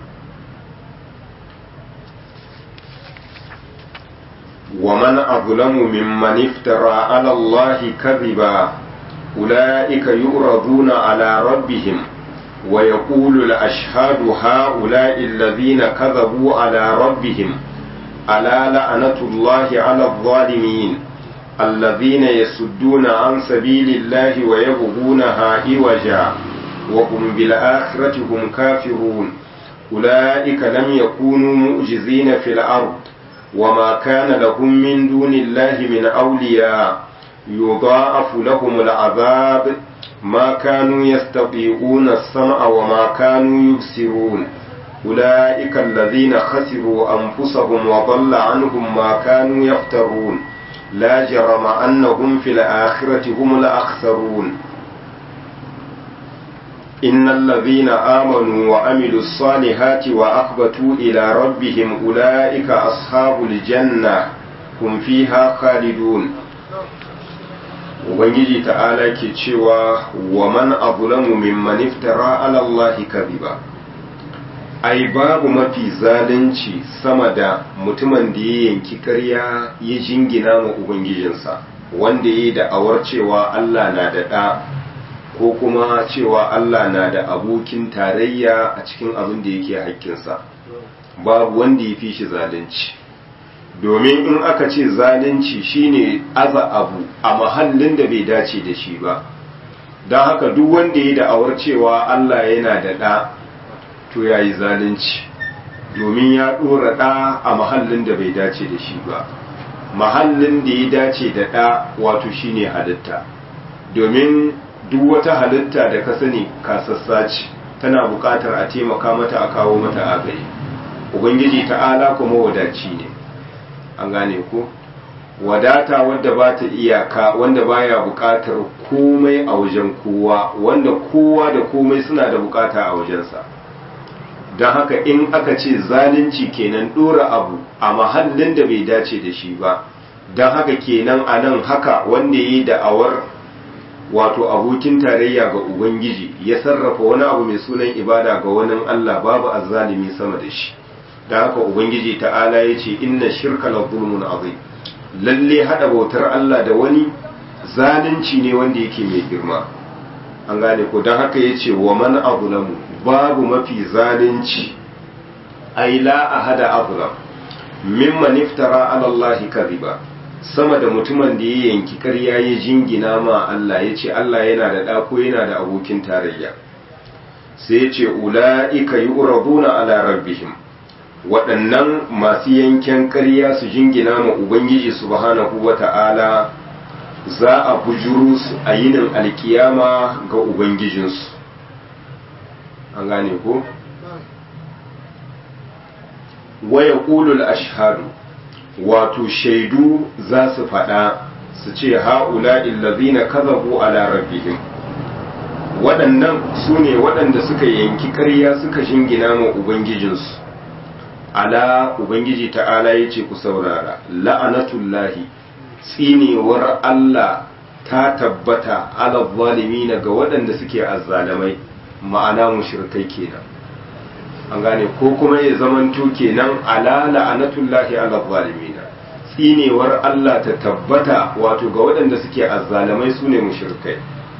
ومن أظلم ممن افترى على الله كذبا أولئك يؤرضون على ربهم ويقول الأشهاد هؤلاء الذين كذبوا على ربهم ألا لعنة الله على الظالمين الذين يسدون عن سبيل الله ويبغونها عوجا وهم بالآخرة هم كافرون أولئك لم يكونوا مؤجزين في الأرض وما كان لهم من دون الله من أولياء يضاعف لهم العذاب ما كانوا يستطيعون السمع وما كانوا يبصرون أولئك الذين خسروا أنفسهم وضل عنهم ما كانوا يفترون لا جرم أنهم في الآخرة هم الأخسرون إن الذين آمنوا وعملوا الصالحات وأخبتوا إلى ربهم أولئك أصحاب الجنة هم فيها خالدون Ubangiji ta'ala ke cewa wa man azlamu mimman iftara ala Allah kadhiba ai babu mafi zalunci sama da mutumin da ya yanki ƙarya ya jingina ma ubangijinsa wanda ya yi da'awar cewa Allah na da ɗa ko kuma cewa Allah na da abokin tarayya a cikin abin da yake haƙƙinsa babu wanda ya fi shi zalunci domin in aka ce zalunci shine aza abu a mahallin da bai dace da shi ba don haka duk wanda ya da'awar cewa Allah yana da ɗa to ya yi zalunci domin ya ɗora ɗa a mahallin da bai dace da shi ba mahallin da ya dace da ɗa wato shine halitta domin duk wata halitta da ka sani kasassa ce tana buƙatar a taimaka mata a kawo mata agayi ubangiji ta'ala kuma wadaci ne an gane ko wadata wadda ba ta iyaka wanda baya buƙatar komai a wajen kowa wanda kowa da komai suna da buƙata a wajensa don haka in aka ce zalunci kenan ɗora abu a mahallin da bai dace da shi ba don haka kenan a nan haka wanda ya yi da'awar wato abokin tarayya ga ubangiji ya sarrafa wani abu mai sunan ibada ga wani allah babu azzalimi sama da shi da haka ubangiji ta'ala ya ce inna shirka la zulmun azim lalle hada bautar Allah da wani zalunci ne wanda yake mai girma an gane ko don haka ya ce wa man azlamu babu mafi zalunci ai la ahada azlam mimman iftara ala Allah kadhiba sama da mutumin da ya yanki ƙarya ya jingina ma Allah ya ce Allah yana da ɗa ko yana da abokin tarayya sai ya ce ula'ika yu'raduna ala rabbihim waɗannan masu yanken ƙarya su jingina ma Ubangiji subhanahu wa ta'ala za a bujuru su a yinin alkiyama ga Ubangijinsu. An gane ko? Waya ƙulul ashhadu wato shaidu za su faɗa su ce ha'ula illazina kazabu ala rabbihim waɗannan su ne waɗanda suka yanki ƙarya suka jingina ma Ubangijinsu. ala ubangiji ta'ala ya ce ku saurara la'anatullahi tsinewar Allah ta tabbata ala zalimina ga waɗanda suke azzalamai ma'ana mushrikai kenan an gane ko kuma ya zamanto kenan ala la'anatullahi ala zalimina tsinewar Allah ta tabbata wato ga waɗanda suke azzalamai sune mushrikai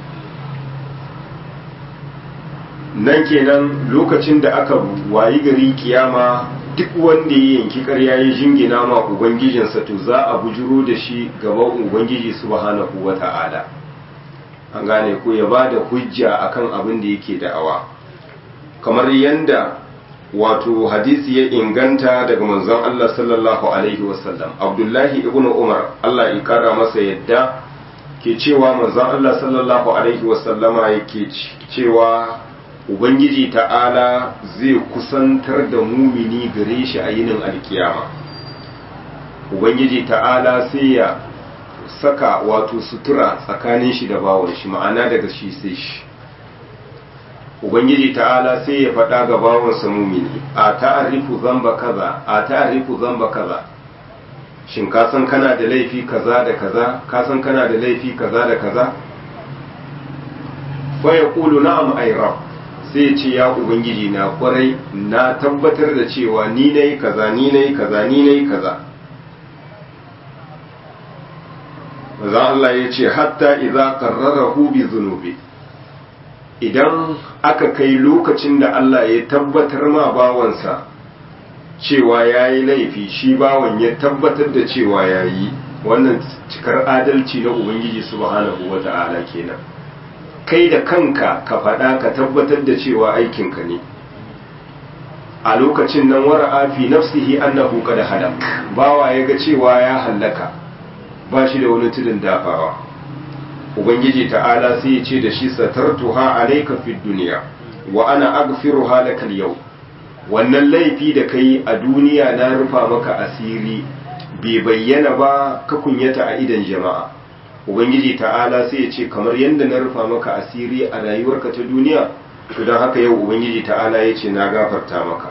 nan kenan lokacin da aka wayi gari kiyama duk wanda ya yanki ƙarya ya jingina ma ubangijinsa to za a bujuro da shi gaban ubangiji subhanahu wata'ala an gane ko ya ba da hujja akan abin da yake da'awa kamar yanda wato hadisi ya inganta daga manzon Allah sallallahu alaihi wasallam Abdullahi ibn Umar Allah ya kara masa yadda ke cewa manzon Allah sallallahu alaihi wasallama yake cewa Ubangiji ta'ala zai kusantar da mumini gare shi a yinin alkiyama. Ubangiji ta'ala sai ya saka wato sutura tsakanin shi da bawon shi ma'ana daga shi sai shi. Ubangiji ta'ala sai ya faɗa ga bawansa mumini, a ta'arifu zamba kaza, a ta'arifu zamba kaza. Shin ka san kana da laifi kaza da kaza, ka san kana da laifi kaza da kaza? Fa ya ƙulu na'am ay rab. sai ce ya ubangiji na kwarai na tabbatar da cewa ni na yi kaza ni na yi kaza ni na yi kaza maza Allah ya ce hatta iza karrarahu bi zunubi idan aka kai lokacin da Allah ya tabbatar ma bawansa cewa ya yi laifi shi bawan ya tabbatar da cewa ya yi wannan cikar adalci na ubangiji subhanahu wa ta'ala kenan kai da kanka ka faɗa ka tabbatar da cewa aikinka ne a lokacin nan wara'a fi nafsihi annahu qad halak bawa ya ga cewa ya hallaka ba shi da wani tudun dafawa ubangiji ta'ala sai ya ce da shi satartuha alayka fid dunya wa ana aghfiruha laka yau wannan laifi da kai a duniya na rufa maka asiri bai bayyana ba ka kunyata a idan jama'a ubangiji ta'ala sai ya ce kamar yadda na rufa maka asiri a rayuwarka ta duniya to don haka yau ubangiji ta'ala ya ce na gafarta maka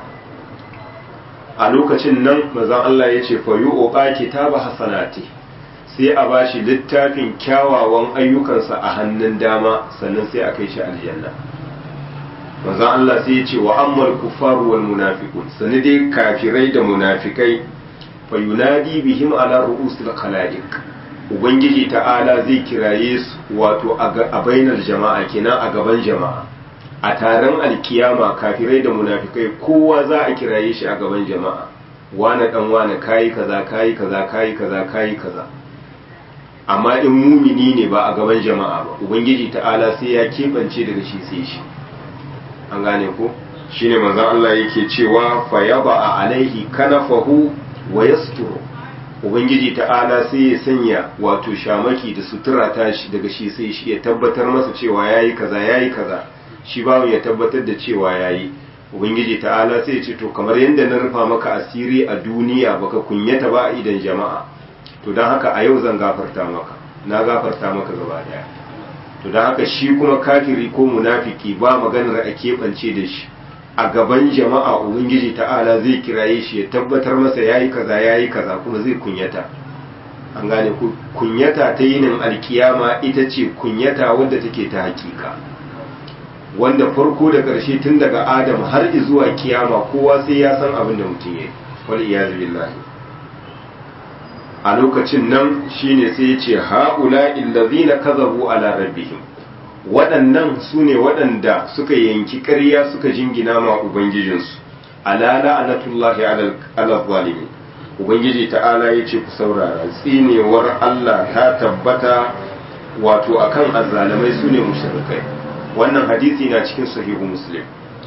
a lokacin nan mazan Allah ya ce fa yu'qa kitaba hasanati sai a bashi littafin kyawawan ayyukansa a hannun dama sannan sai a kai shi aljanna manzon Allah sai ya ce wa ammal kuffaru wal munafiqun sani dai kafirai da munafikai fa yunadi bihim ala ru'usil khalaiq ubangiji ta'ala zai kiraye su wato a bainar jama'a kenan a gaban jama'a a taron alkiyama kafirai da munafikai kowa za a kiraye shi a gaban jama'a wane dan wane kayi kaza kayi kaza kayi kaza kayi kaza amma in mumini ne ba a gaban jama'a ba ubangiji ta'ala sai ya keɓance daga shi sai shi an gane ko shine manzon Allah yake cewa fa yaba alaihi kanafahu wa yasturu ubangiji ta'ala sai ya sanya wato shamaki da sutura ta shi daga shi sai shi ya tabbatar masa cewa yayi kaza yayi kaza shi bawon ya tabbatar da cewa yayi ubangiji ta'ala sai ya ce to kamar yadda na rufa maka asiri a duniya baka kunyata ba a idan jama'a to don haka a yau zan gafarta maka na gafarta maka gaba daya to don haka shi kuma kafiri ko munafiki ba maganar a keɓance da shi a gaban jama'a ubangiji ta'ala zai kiraye shi ya tabbatar masa yayi kaza yayi kaza kuma zai kunyata an gane ku kunyata ta yinin alkiyama ita ce kunyata wadda take ta hakika wanda farko da ƙarshe tun daga adam har zuwa kiyama kowa sai ya san abin da mutum ya yi wal iyazu billahi a lokacin nan shine sai ya ce ha'ula illazina kazabu ala rabbihim waɗannan su ne waɗanda suka yanki ƙarya suka jingina ma ubangijinsu ala la'anatullahi ala zalimin ubangiji ta'ala ya ce ku saurara tsinewar Allah ta tabbata wato akan azzalamai su ne mushrikai wannan hadisi na cikin sahihu muslim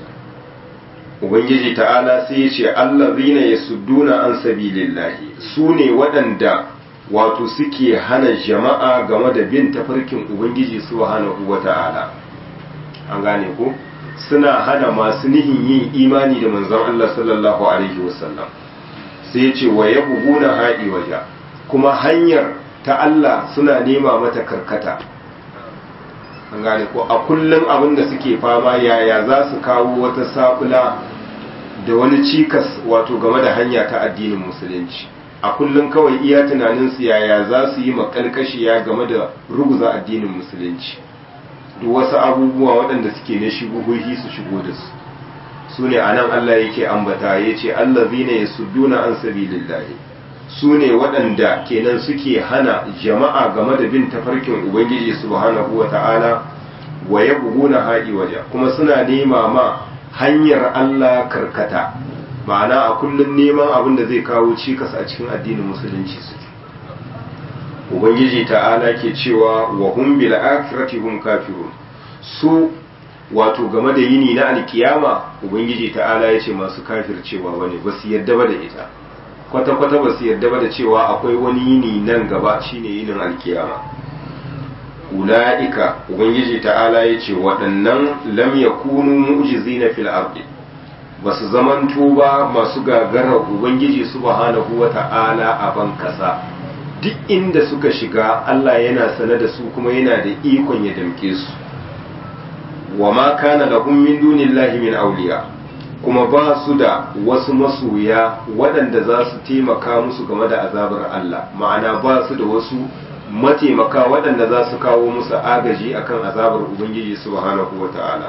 ubangiji ta'ala sai ya ce allazina yasudduna an sabilillahi su ne waɗanda wato suke hana jama'a game da bin tafarkin ubangiji subhanahu wata'ala an gane ko suna hana masu nihin yin imani da manzon Allah sallallahu alaihi wasallam sai ya ce wa yabghuna haɗi waja kuma hanyar ta Allah suna nema mata karkata an gane ko a kullum abin da suke fama yaya za su kawo wata sabula da wani cikas wato game da hanya ta addinin musulunci a kullum kawai iya tunaninsu yaya za su yi makalkashiya game da ruguza addinin musulunci duk wasu abubuwa waɗanda suke na shubuhohi su shigo da su su ne a nan Allah yake ambata ya ce Allah zina ya sudduna an sabilillahi su ne waɗanda kenan suke hana jama'a game da bin tafarkin ubangiji subhanahu wa ta'ala wa ya buguna haɗi waje kuma suna nema ma hanyar Allah karkata ma'ana a kullum neman abin da zai kawo cikas a cikin addinin musulunci suke ubangiji ta'ala ke cewa wa hum bil akhirati hum kafirun su wato game da yini na alkiyama ubangiji ta'ala ya ce masu kafircewa bane ba su yadda ba da ita kwata-kwata ba su yarda ba da cewa akwai wani yini nan gaba shine yinin alkiyama ula'ika ubangiji ta'ala ya ce waɗannan lam yakunu mu'jizina fil ardi ba su zamanto ba masu gagarar ubangiji subhanahu wa ta'ala a ban kasa duk inda suka shiga Allah yana sane da su kuma yana da ikon ya damke su wa ma kana lahum min dunillahi min awliya kuma ba su da wasu masoya waɗanda za su taimaka musu game da azabar Allah ma'ana ba su da wasu mataimaka waɗanda za su kawo musu agaji akan azabar Ubangiji subhanahu wa ta'ala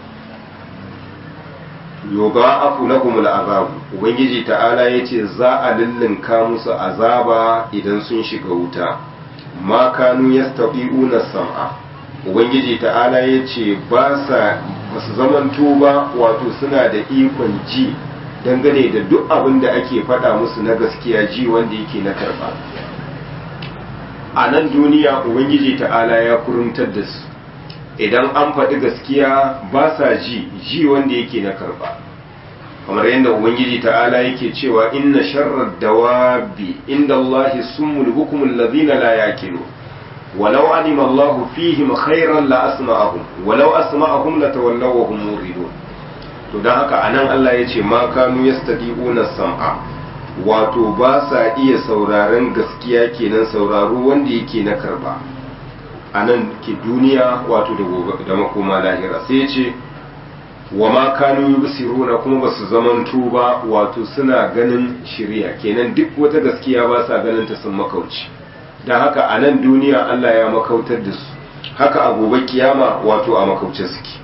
yoga afu lahum al'azab Ubangiji ta'ala ya ce za a lullunka musu azaba idan sun shiga wuta ma kanu yastabi'una sam'a Ubangiji ta'ala ya ce ba sa ba su zamanto ba wato suna da ikon ji dangane da duk abin da ake faɗa musu na gaskiya ji wanda yake na karɓa a nan duniya ubangiji ta'ala ya kuruntar da su idan an faɗi gaskiya ba sa ji ji wanda yake na karba kamar yadda ubangiji ta'ala yake cewa inna sharrar dawabi inda Allahi summul hukumul ladhina la yaqilu walau alima Allahu fihim khairan la asma'ahum walau asma'ahum la tawallaw wa hum muridun to dan haka anan Allah yace ma kanu yastadi'una sam'a wato ba sa iya sauraron gaskiya kenan sauraro wanda yake na karba anan ke duniya wato da da makoma lahira sai yace wa ma kanu yubsiruna kuma basu zamanto ba wato suna ganin shiriya kenan duk wata gaskiya ba sa ganin ta sun makauci dan haka a nan duniya Allah ya makautar da su haka a gobe kiyama wato a makauce suke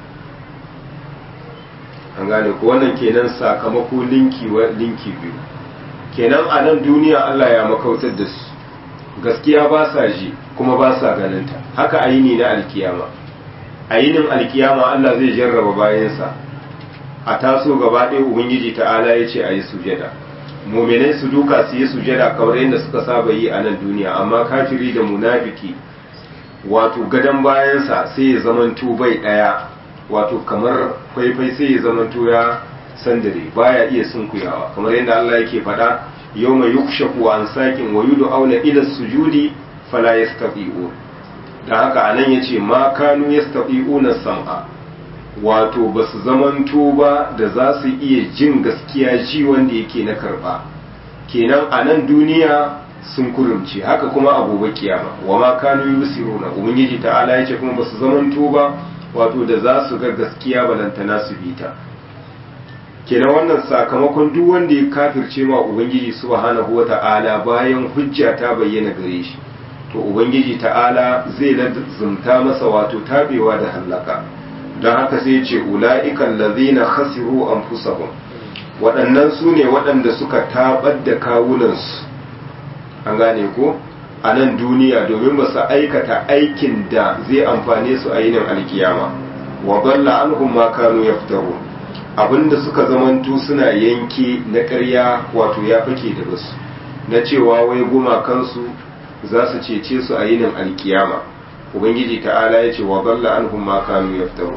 an gane ko wannan kenan sakamako linki wa linki biyu kenan a nan duniya Allah ya makautar da su gaskiya ba sa ji kuma ba sa ganin ta haka ayini na alkiyama a yinin alkiyama Allah zai jarraba bayansa a taso gaba ɗaya ubangiji ta'ala ya ce a yi sujada muminai su duka su yi sujada kamar yadda suka saba yi a nan duniya amma kafiri da munafiki wato gadon bayansa sai ya zamanto bai ɗaya wato kamar faifai sai ya zamanto ya sandare baya iya sunkuyawa kamar yadda Allah yake faɗa yau mai yukshaku an sakin wa yudu auna ila sujudi fala yastafi'un da haka anan yace ma kanu yastafi'una sam'a wato ba su zamanto ba da za su iya jin gaskiya ji wanda yake na karba kenan a nan duniya sun kurumce haka kuma a gobe kiyama wa ma kanu yusiruna ubangiji ta'ala yace kuma ba su zamanto ba wato da za su ga gaskiya balantana su bita kenan wannan sakamakon duk wanda ya kafirce ma ubangiji subhanahu wata'ala bayan hujja ta bayyana gare shi to ubangiji ta'ala zai lazumta masa wato tabewa da hallaka don haka sai ce ula'ikan lazina khasiru anfusahum waɗannan su ne waɗanda suka tabar da kawunansu an gane ko a nan duniya domin ba su aikata aikin da zai amfane su a yinin alkiyama wa balla anhum ma kanu yaftaru abinda suka zamanto suna yanke na ƙarya wato ya fake da basu na cewa wai gumakansu za su cece su a yinin alkiyama ubangiji ta'ala ya ce wa balla anhum ma kanu yaftaru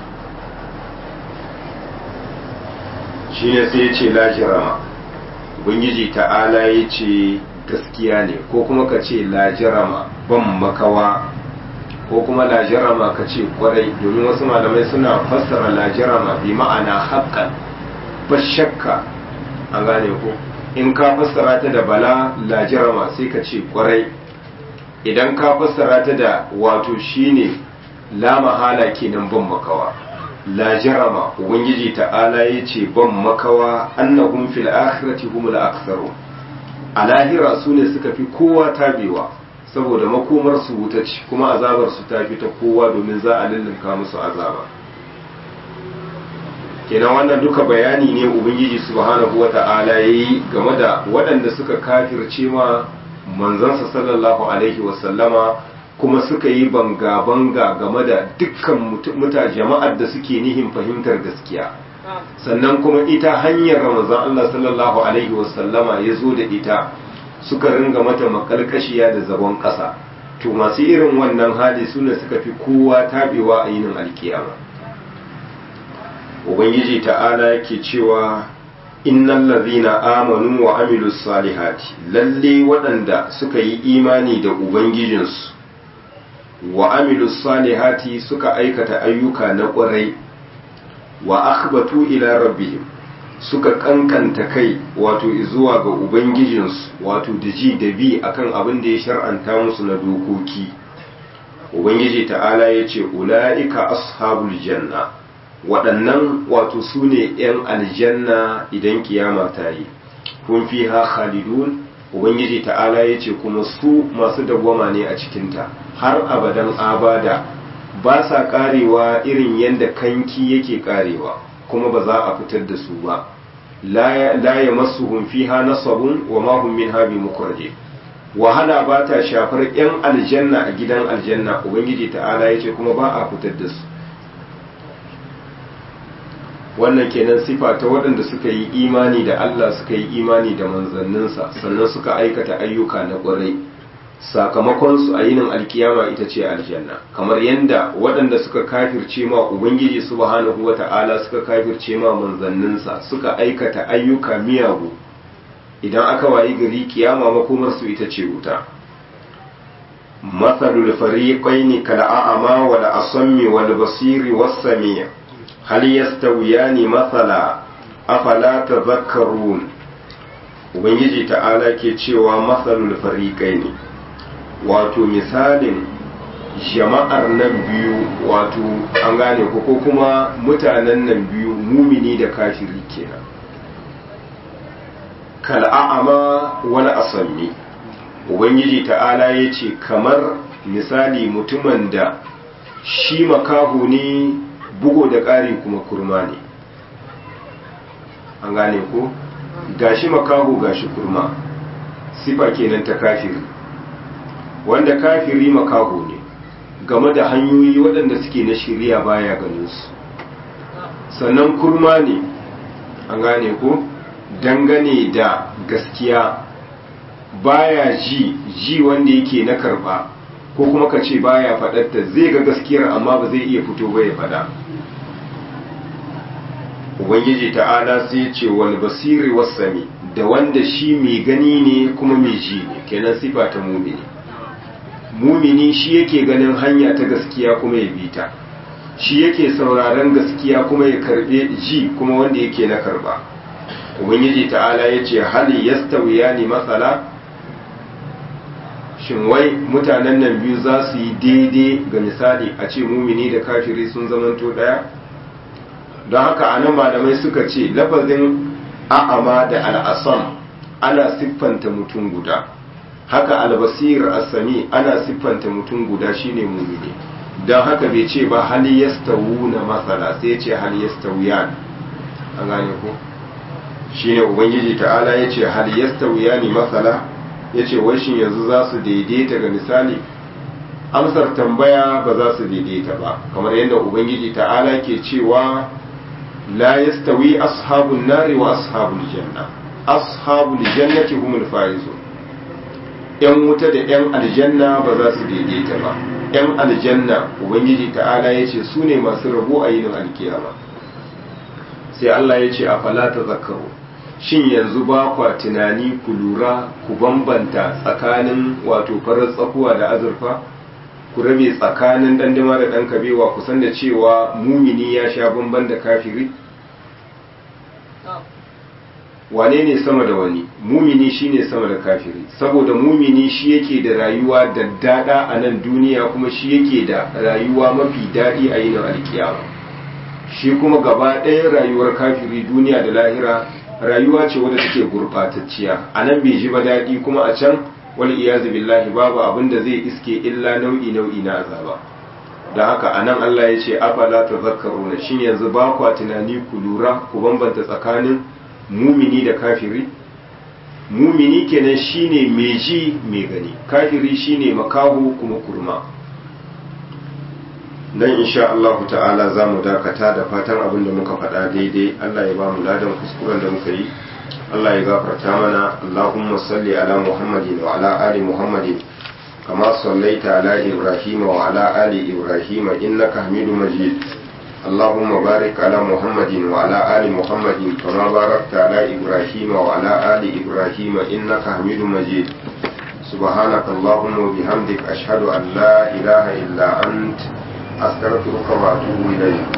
shine sai ya ce la jirama ubangiji ta'ala ya ce gaskiya ne ko kuma ka ce la jirama ban makawa ko kuma la jirama ka ce kwarai domin wasu malamai suna fassara la jirama bi ma'ana haqqan ba shakka an gane ko in ka fassara ta da bala la jirama sai ka ce kwarai idan ka fassara ta da wato shine la mahala kenan ban makawa la jarama ubangiji ta'ala ya ce ban makawa annahum fil akhirati humul aktharu a lahira su ne suka fi kowa tabewa saboda makomar su wuta ce kuma azabar su ta fi ta kowa domin za a lullunka musu azaba kenan wannan duka bayani ne ubangiji subhanahu wata'ala yayi game da waɗanda suka kafirce ma manzansa sallallahu alaihi wasallama kuma suka yi banga-banga game da dukkan muta jama'ar da suke nihin fahimtar gaskiya sannan kuma ita hanyar ramazan Allah sallallahu alaihi wasallama ya zo da ita suka ringa mata makalkashiya da zagon ƙasa to masu irin wannan hali su ne suka fi kowa tabewa a yinin alkiyama ubangiji ta'ala ke cewa innal ladhina amanu wa amilus salihati lalle waɗanda suka yi imani da ubangijinsu wa amilus salihati suka aikata ayyuka na ƙwarai wa akhbatu ila rabbihim suka kankanta kai wato zuwa ga ubangijinsu wato da ji da bi akan abin da ya shar'anta musu na dokoki ubangiji ta'ala ya ce ula'ika ashabul janna waɗannan wato su ne 'yan aljanna idan kiyama ta yi kun fi ha khalidun ubangiji ta'ala ya ce kuma su masu dawwama ne a cikinta har abadan abada ba sa karewa irin yadda kanki yake karewa kuma ba za a fitar da su ba la ya masu fiha nasabun wa ma hum minha bi mukraje wahala ba ta shafar yan aljanna a gidan aljanna ubangiji ta'ala ya ce kuma ba a fitar da su wannan kenan sifa ta waɗanda suka yi imani da Allah suka yi imani da manzanninsa sannan suka aikata ayyuka na ƙwarai sakamakonsu a yinin alkiyama ita ce aljanna kamar yadda waɗanda suka kafirce ma ubangiji subhanahu wata'ala suka kafirce ma manzanninsa suka aikata ayyuka miyagu idan aka wayi gari kiyama makomarsu ita ce wuta matsalul fariqaini kal a'ama wal asammi wal basiri was sami' hal yastawiyani mathala afala tadhakkarun ubangiji ta'ala ke cewa matsalul fariqaini wato misalin jama'ar nan biyu wato an gane ko ko kuma mutanen nan biyu mumini da kafiri kenan kal'a'ama wani asammi ubangiji ta'ala ya ce kamar misali mutumin da shi makahu ne bugo da ƙari kuma kurma ne an gane ko gashi makahu gashi kurma sifa kenan ta kafiri wanda kafiri makaho ne game da hanyoyi waɗanda suke na shirya baya ganin su sannan kurma ne an gane ko dangane da gaskiya baya ji ji wanda yake na karba ko kuma ka ce baya faɗarta zai ga gaskiyar amma ba zai iya fito ba ya faɗa ubangiji ta'ala sai ce wal basiri wasami da wanda shi mai gani ne kuma mai ji ne kenan sifa ta mumini mumini shi yake ganin hanya ta gaskiya kuma ya bi ta shi yake sauraron gaskiya kuma ya karbe ji kuma wanda yake na karba ubangiji ta'ala ya ce hali yastawiya ne matsala shin wai mutanen nan biyu za su yi daidai ga misali a ce mumini da kafiri sun zamanto daya don haka a nan malamai suka ce lafazin a'ama da al'asam ana siffanta mutum guda haka albasir asami ana siffanta mutum guda shine mumini don haka bai ce ba hali na masala sai ce hali yastawiyan an gane ko shine ubangiji ta'ala ya ce hali yastawiyani masala ya ce washin yanzu za su daidaita ga misali amsar tambaya ba za su daidaita ba kamar yadda ubangiji ta'ala ke cewa la yastawi ashabun nari wa ashabul janna ashabul jannati humul faizun yan wuta da yan aljanna ba za su daidaita ba yan aljanna ubangiji ta'ala ya ce su ne masu rabo a yinin alkiyama sai Allah ya ce a falata zakaru shin yanzu ba kwa tunani ku lura ku bambanta tsakanin wato farar tsakuwa da azurfa ku rabe tsakanin dandama da ɗan kabewa ku san da cewa mumini ya sha bamban da kafiri wane ne sama da wani mumini shine sama da kafiri saboda mumini shi yake da rayuwa da dada a nan duniya kuma shi yake da rayuwa mafi daɗi a yinin alkiyama shi kuma gaba ɗaya rayuwar kafiri duniya da lahira rayuwa ce wadda take gurɓatacciya a nan bai ji ba daɗi kuma a can wal iyazu billahi babu abin da zai iske illa nau'i nau'i na azaba da haka a nan Allah ya ce afala tazakkaruna shin yanzu ba kwa tunani ku lura ku bambanta tsakanin mumini da kafiri mumini kenan shine mai ji mai gani kafiri shine makaho kuma kurma nan insha Allah ta'ala za mu dakata da fatan abin da muka faɗa daidai Allah ya ba mu ladan kuskuren da muka yi Allah ya gafarta mana Allahumma salli ala Muhammadin wa ala ali Muhammadin kama sallaita ala Ibrahim wa ala ali Ibrahim innaka Hamidum Majid اللهم بارك على محمد وعلى آل محمد كما باركت على إبراهيم وعلى آل إبراهيم إنك حميد مجيد سبحانك اللهم وبحمدك أشهد أن لا إله إلا أنت أستغفرك وأتوب إليك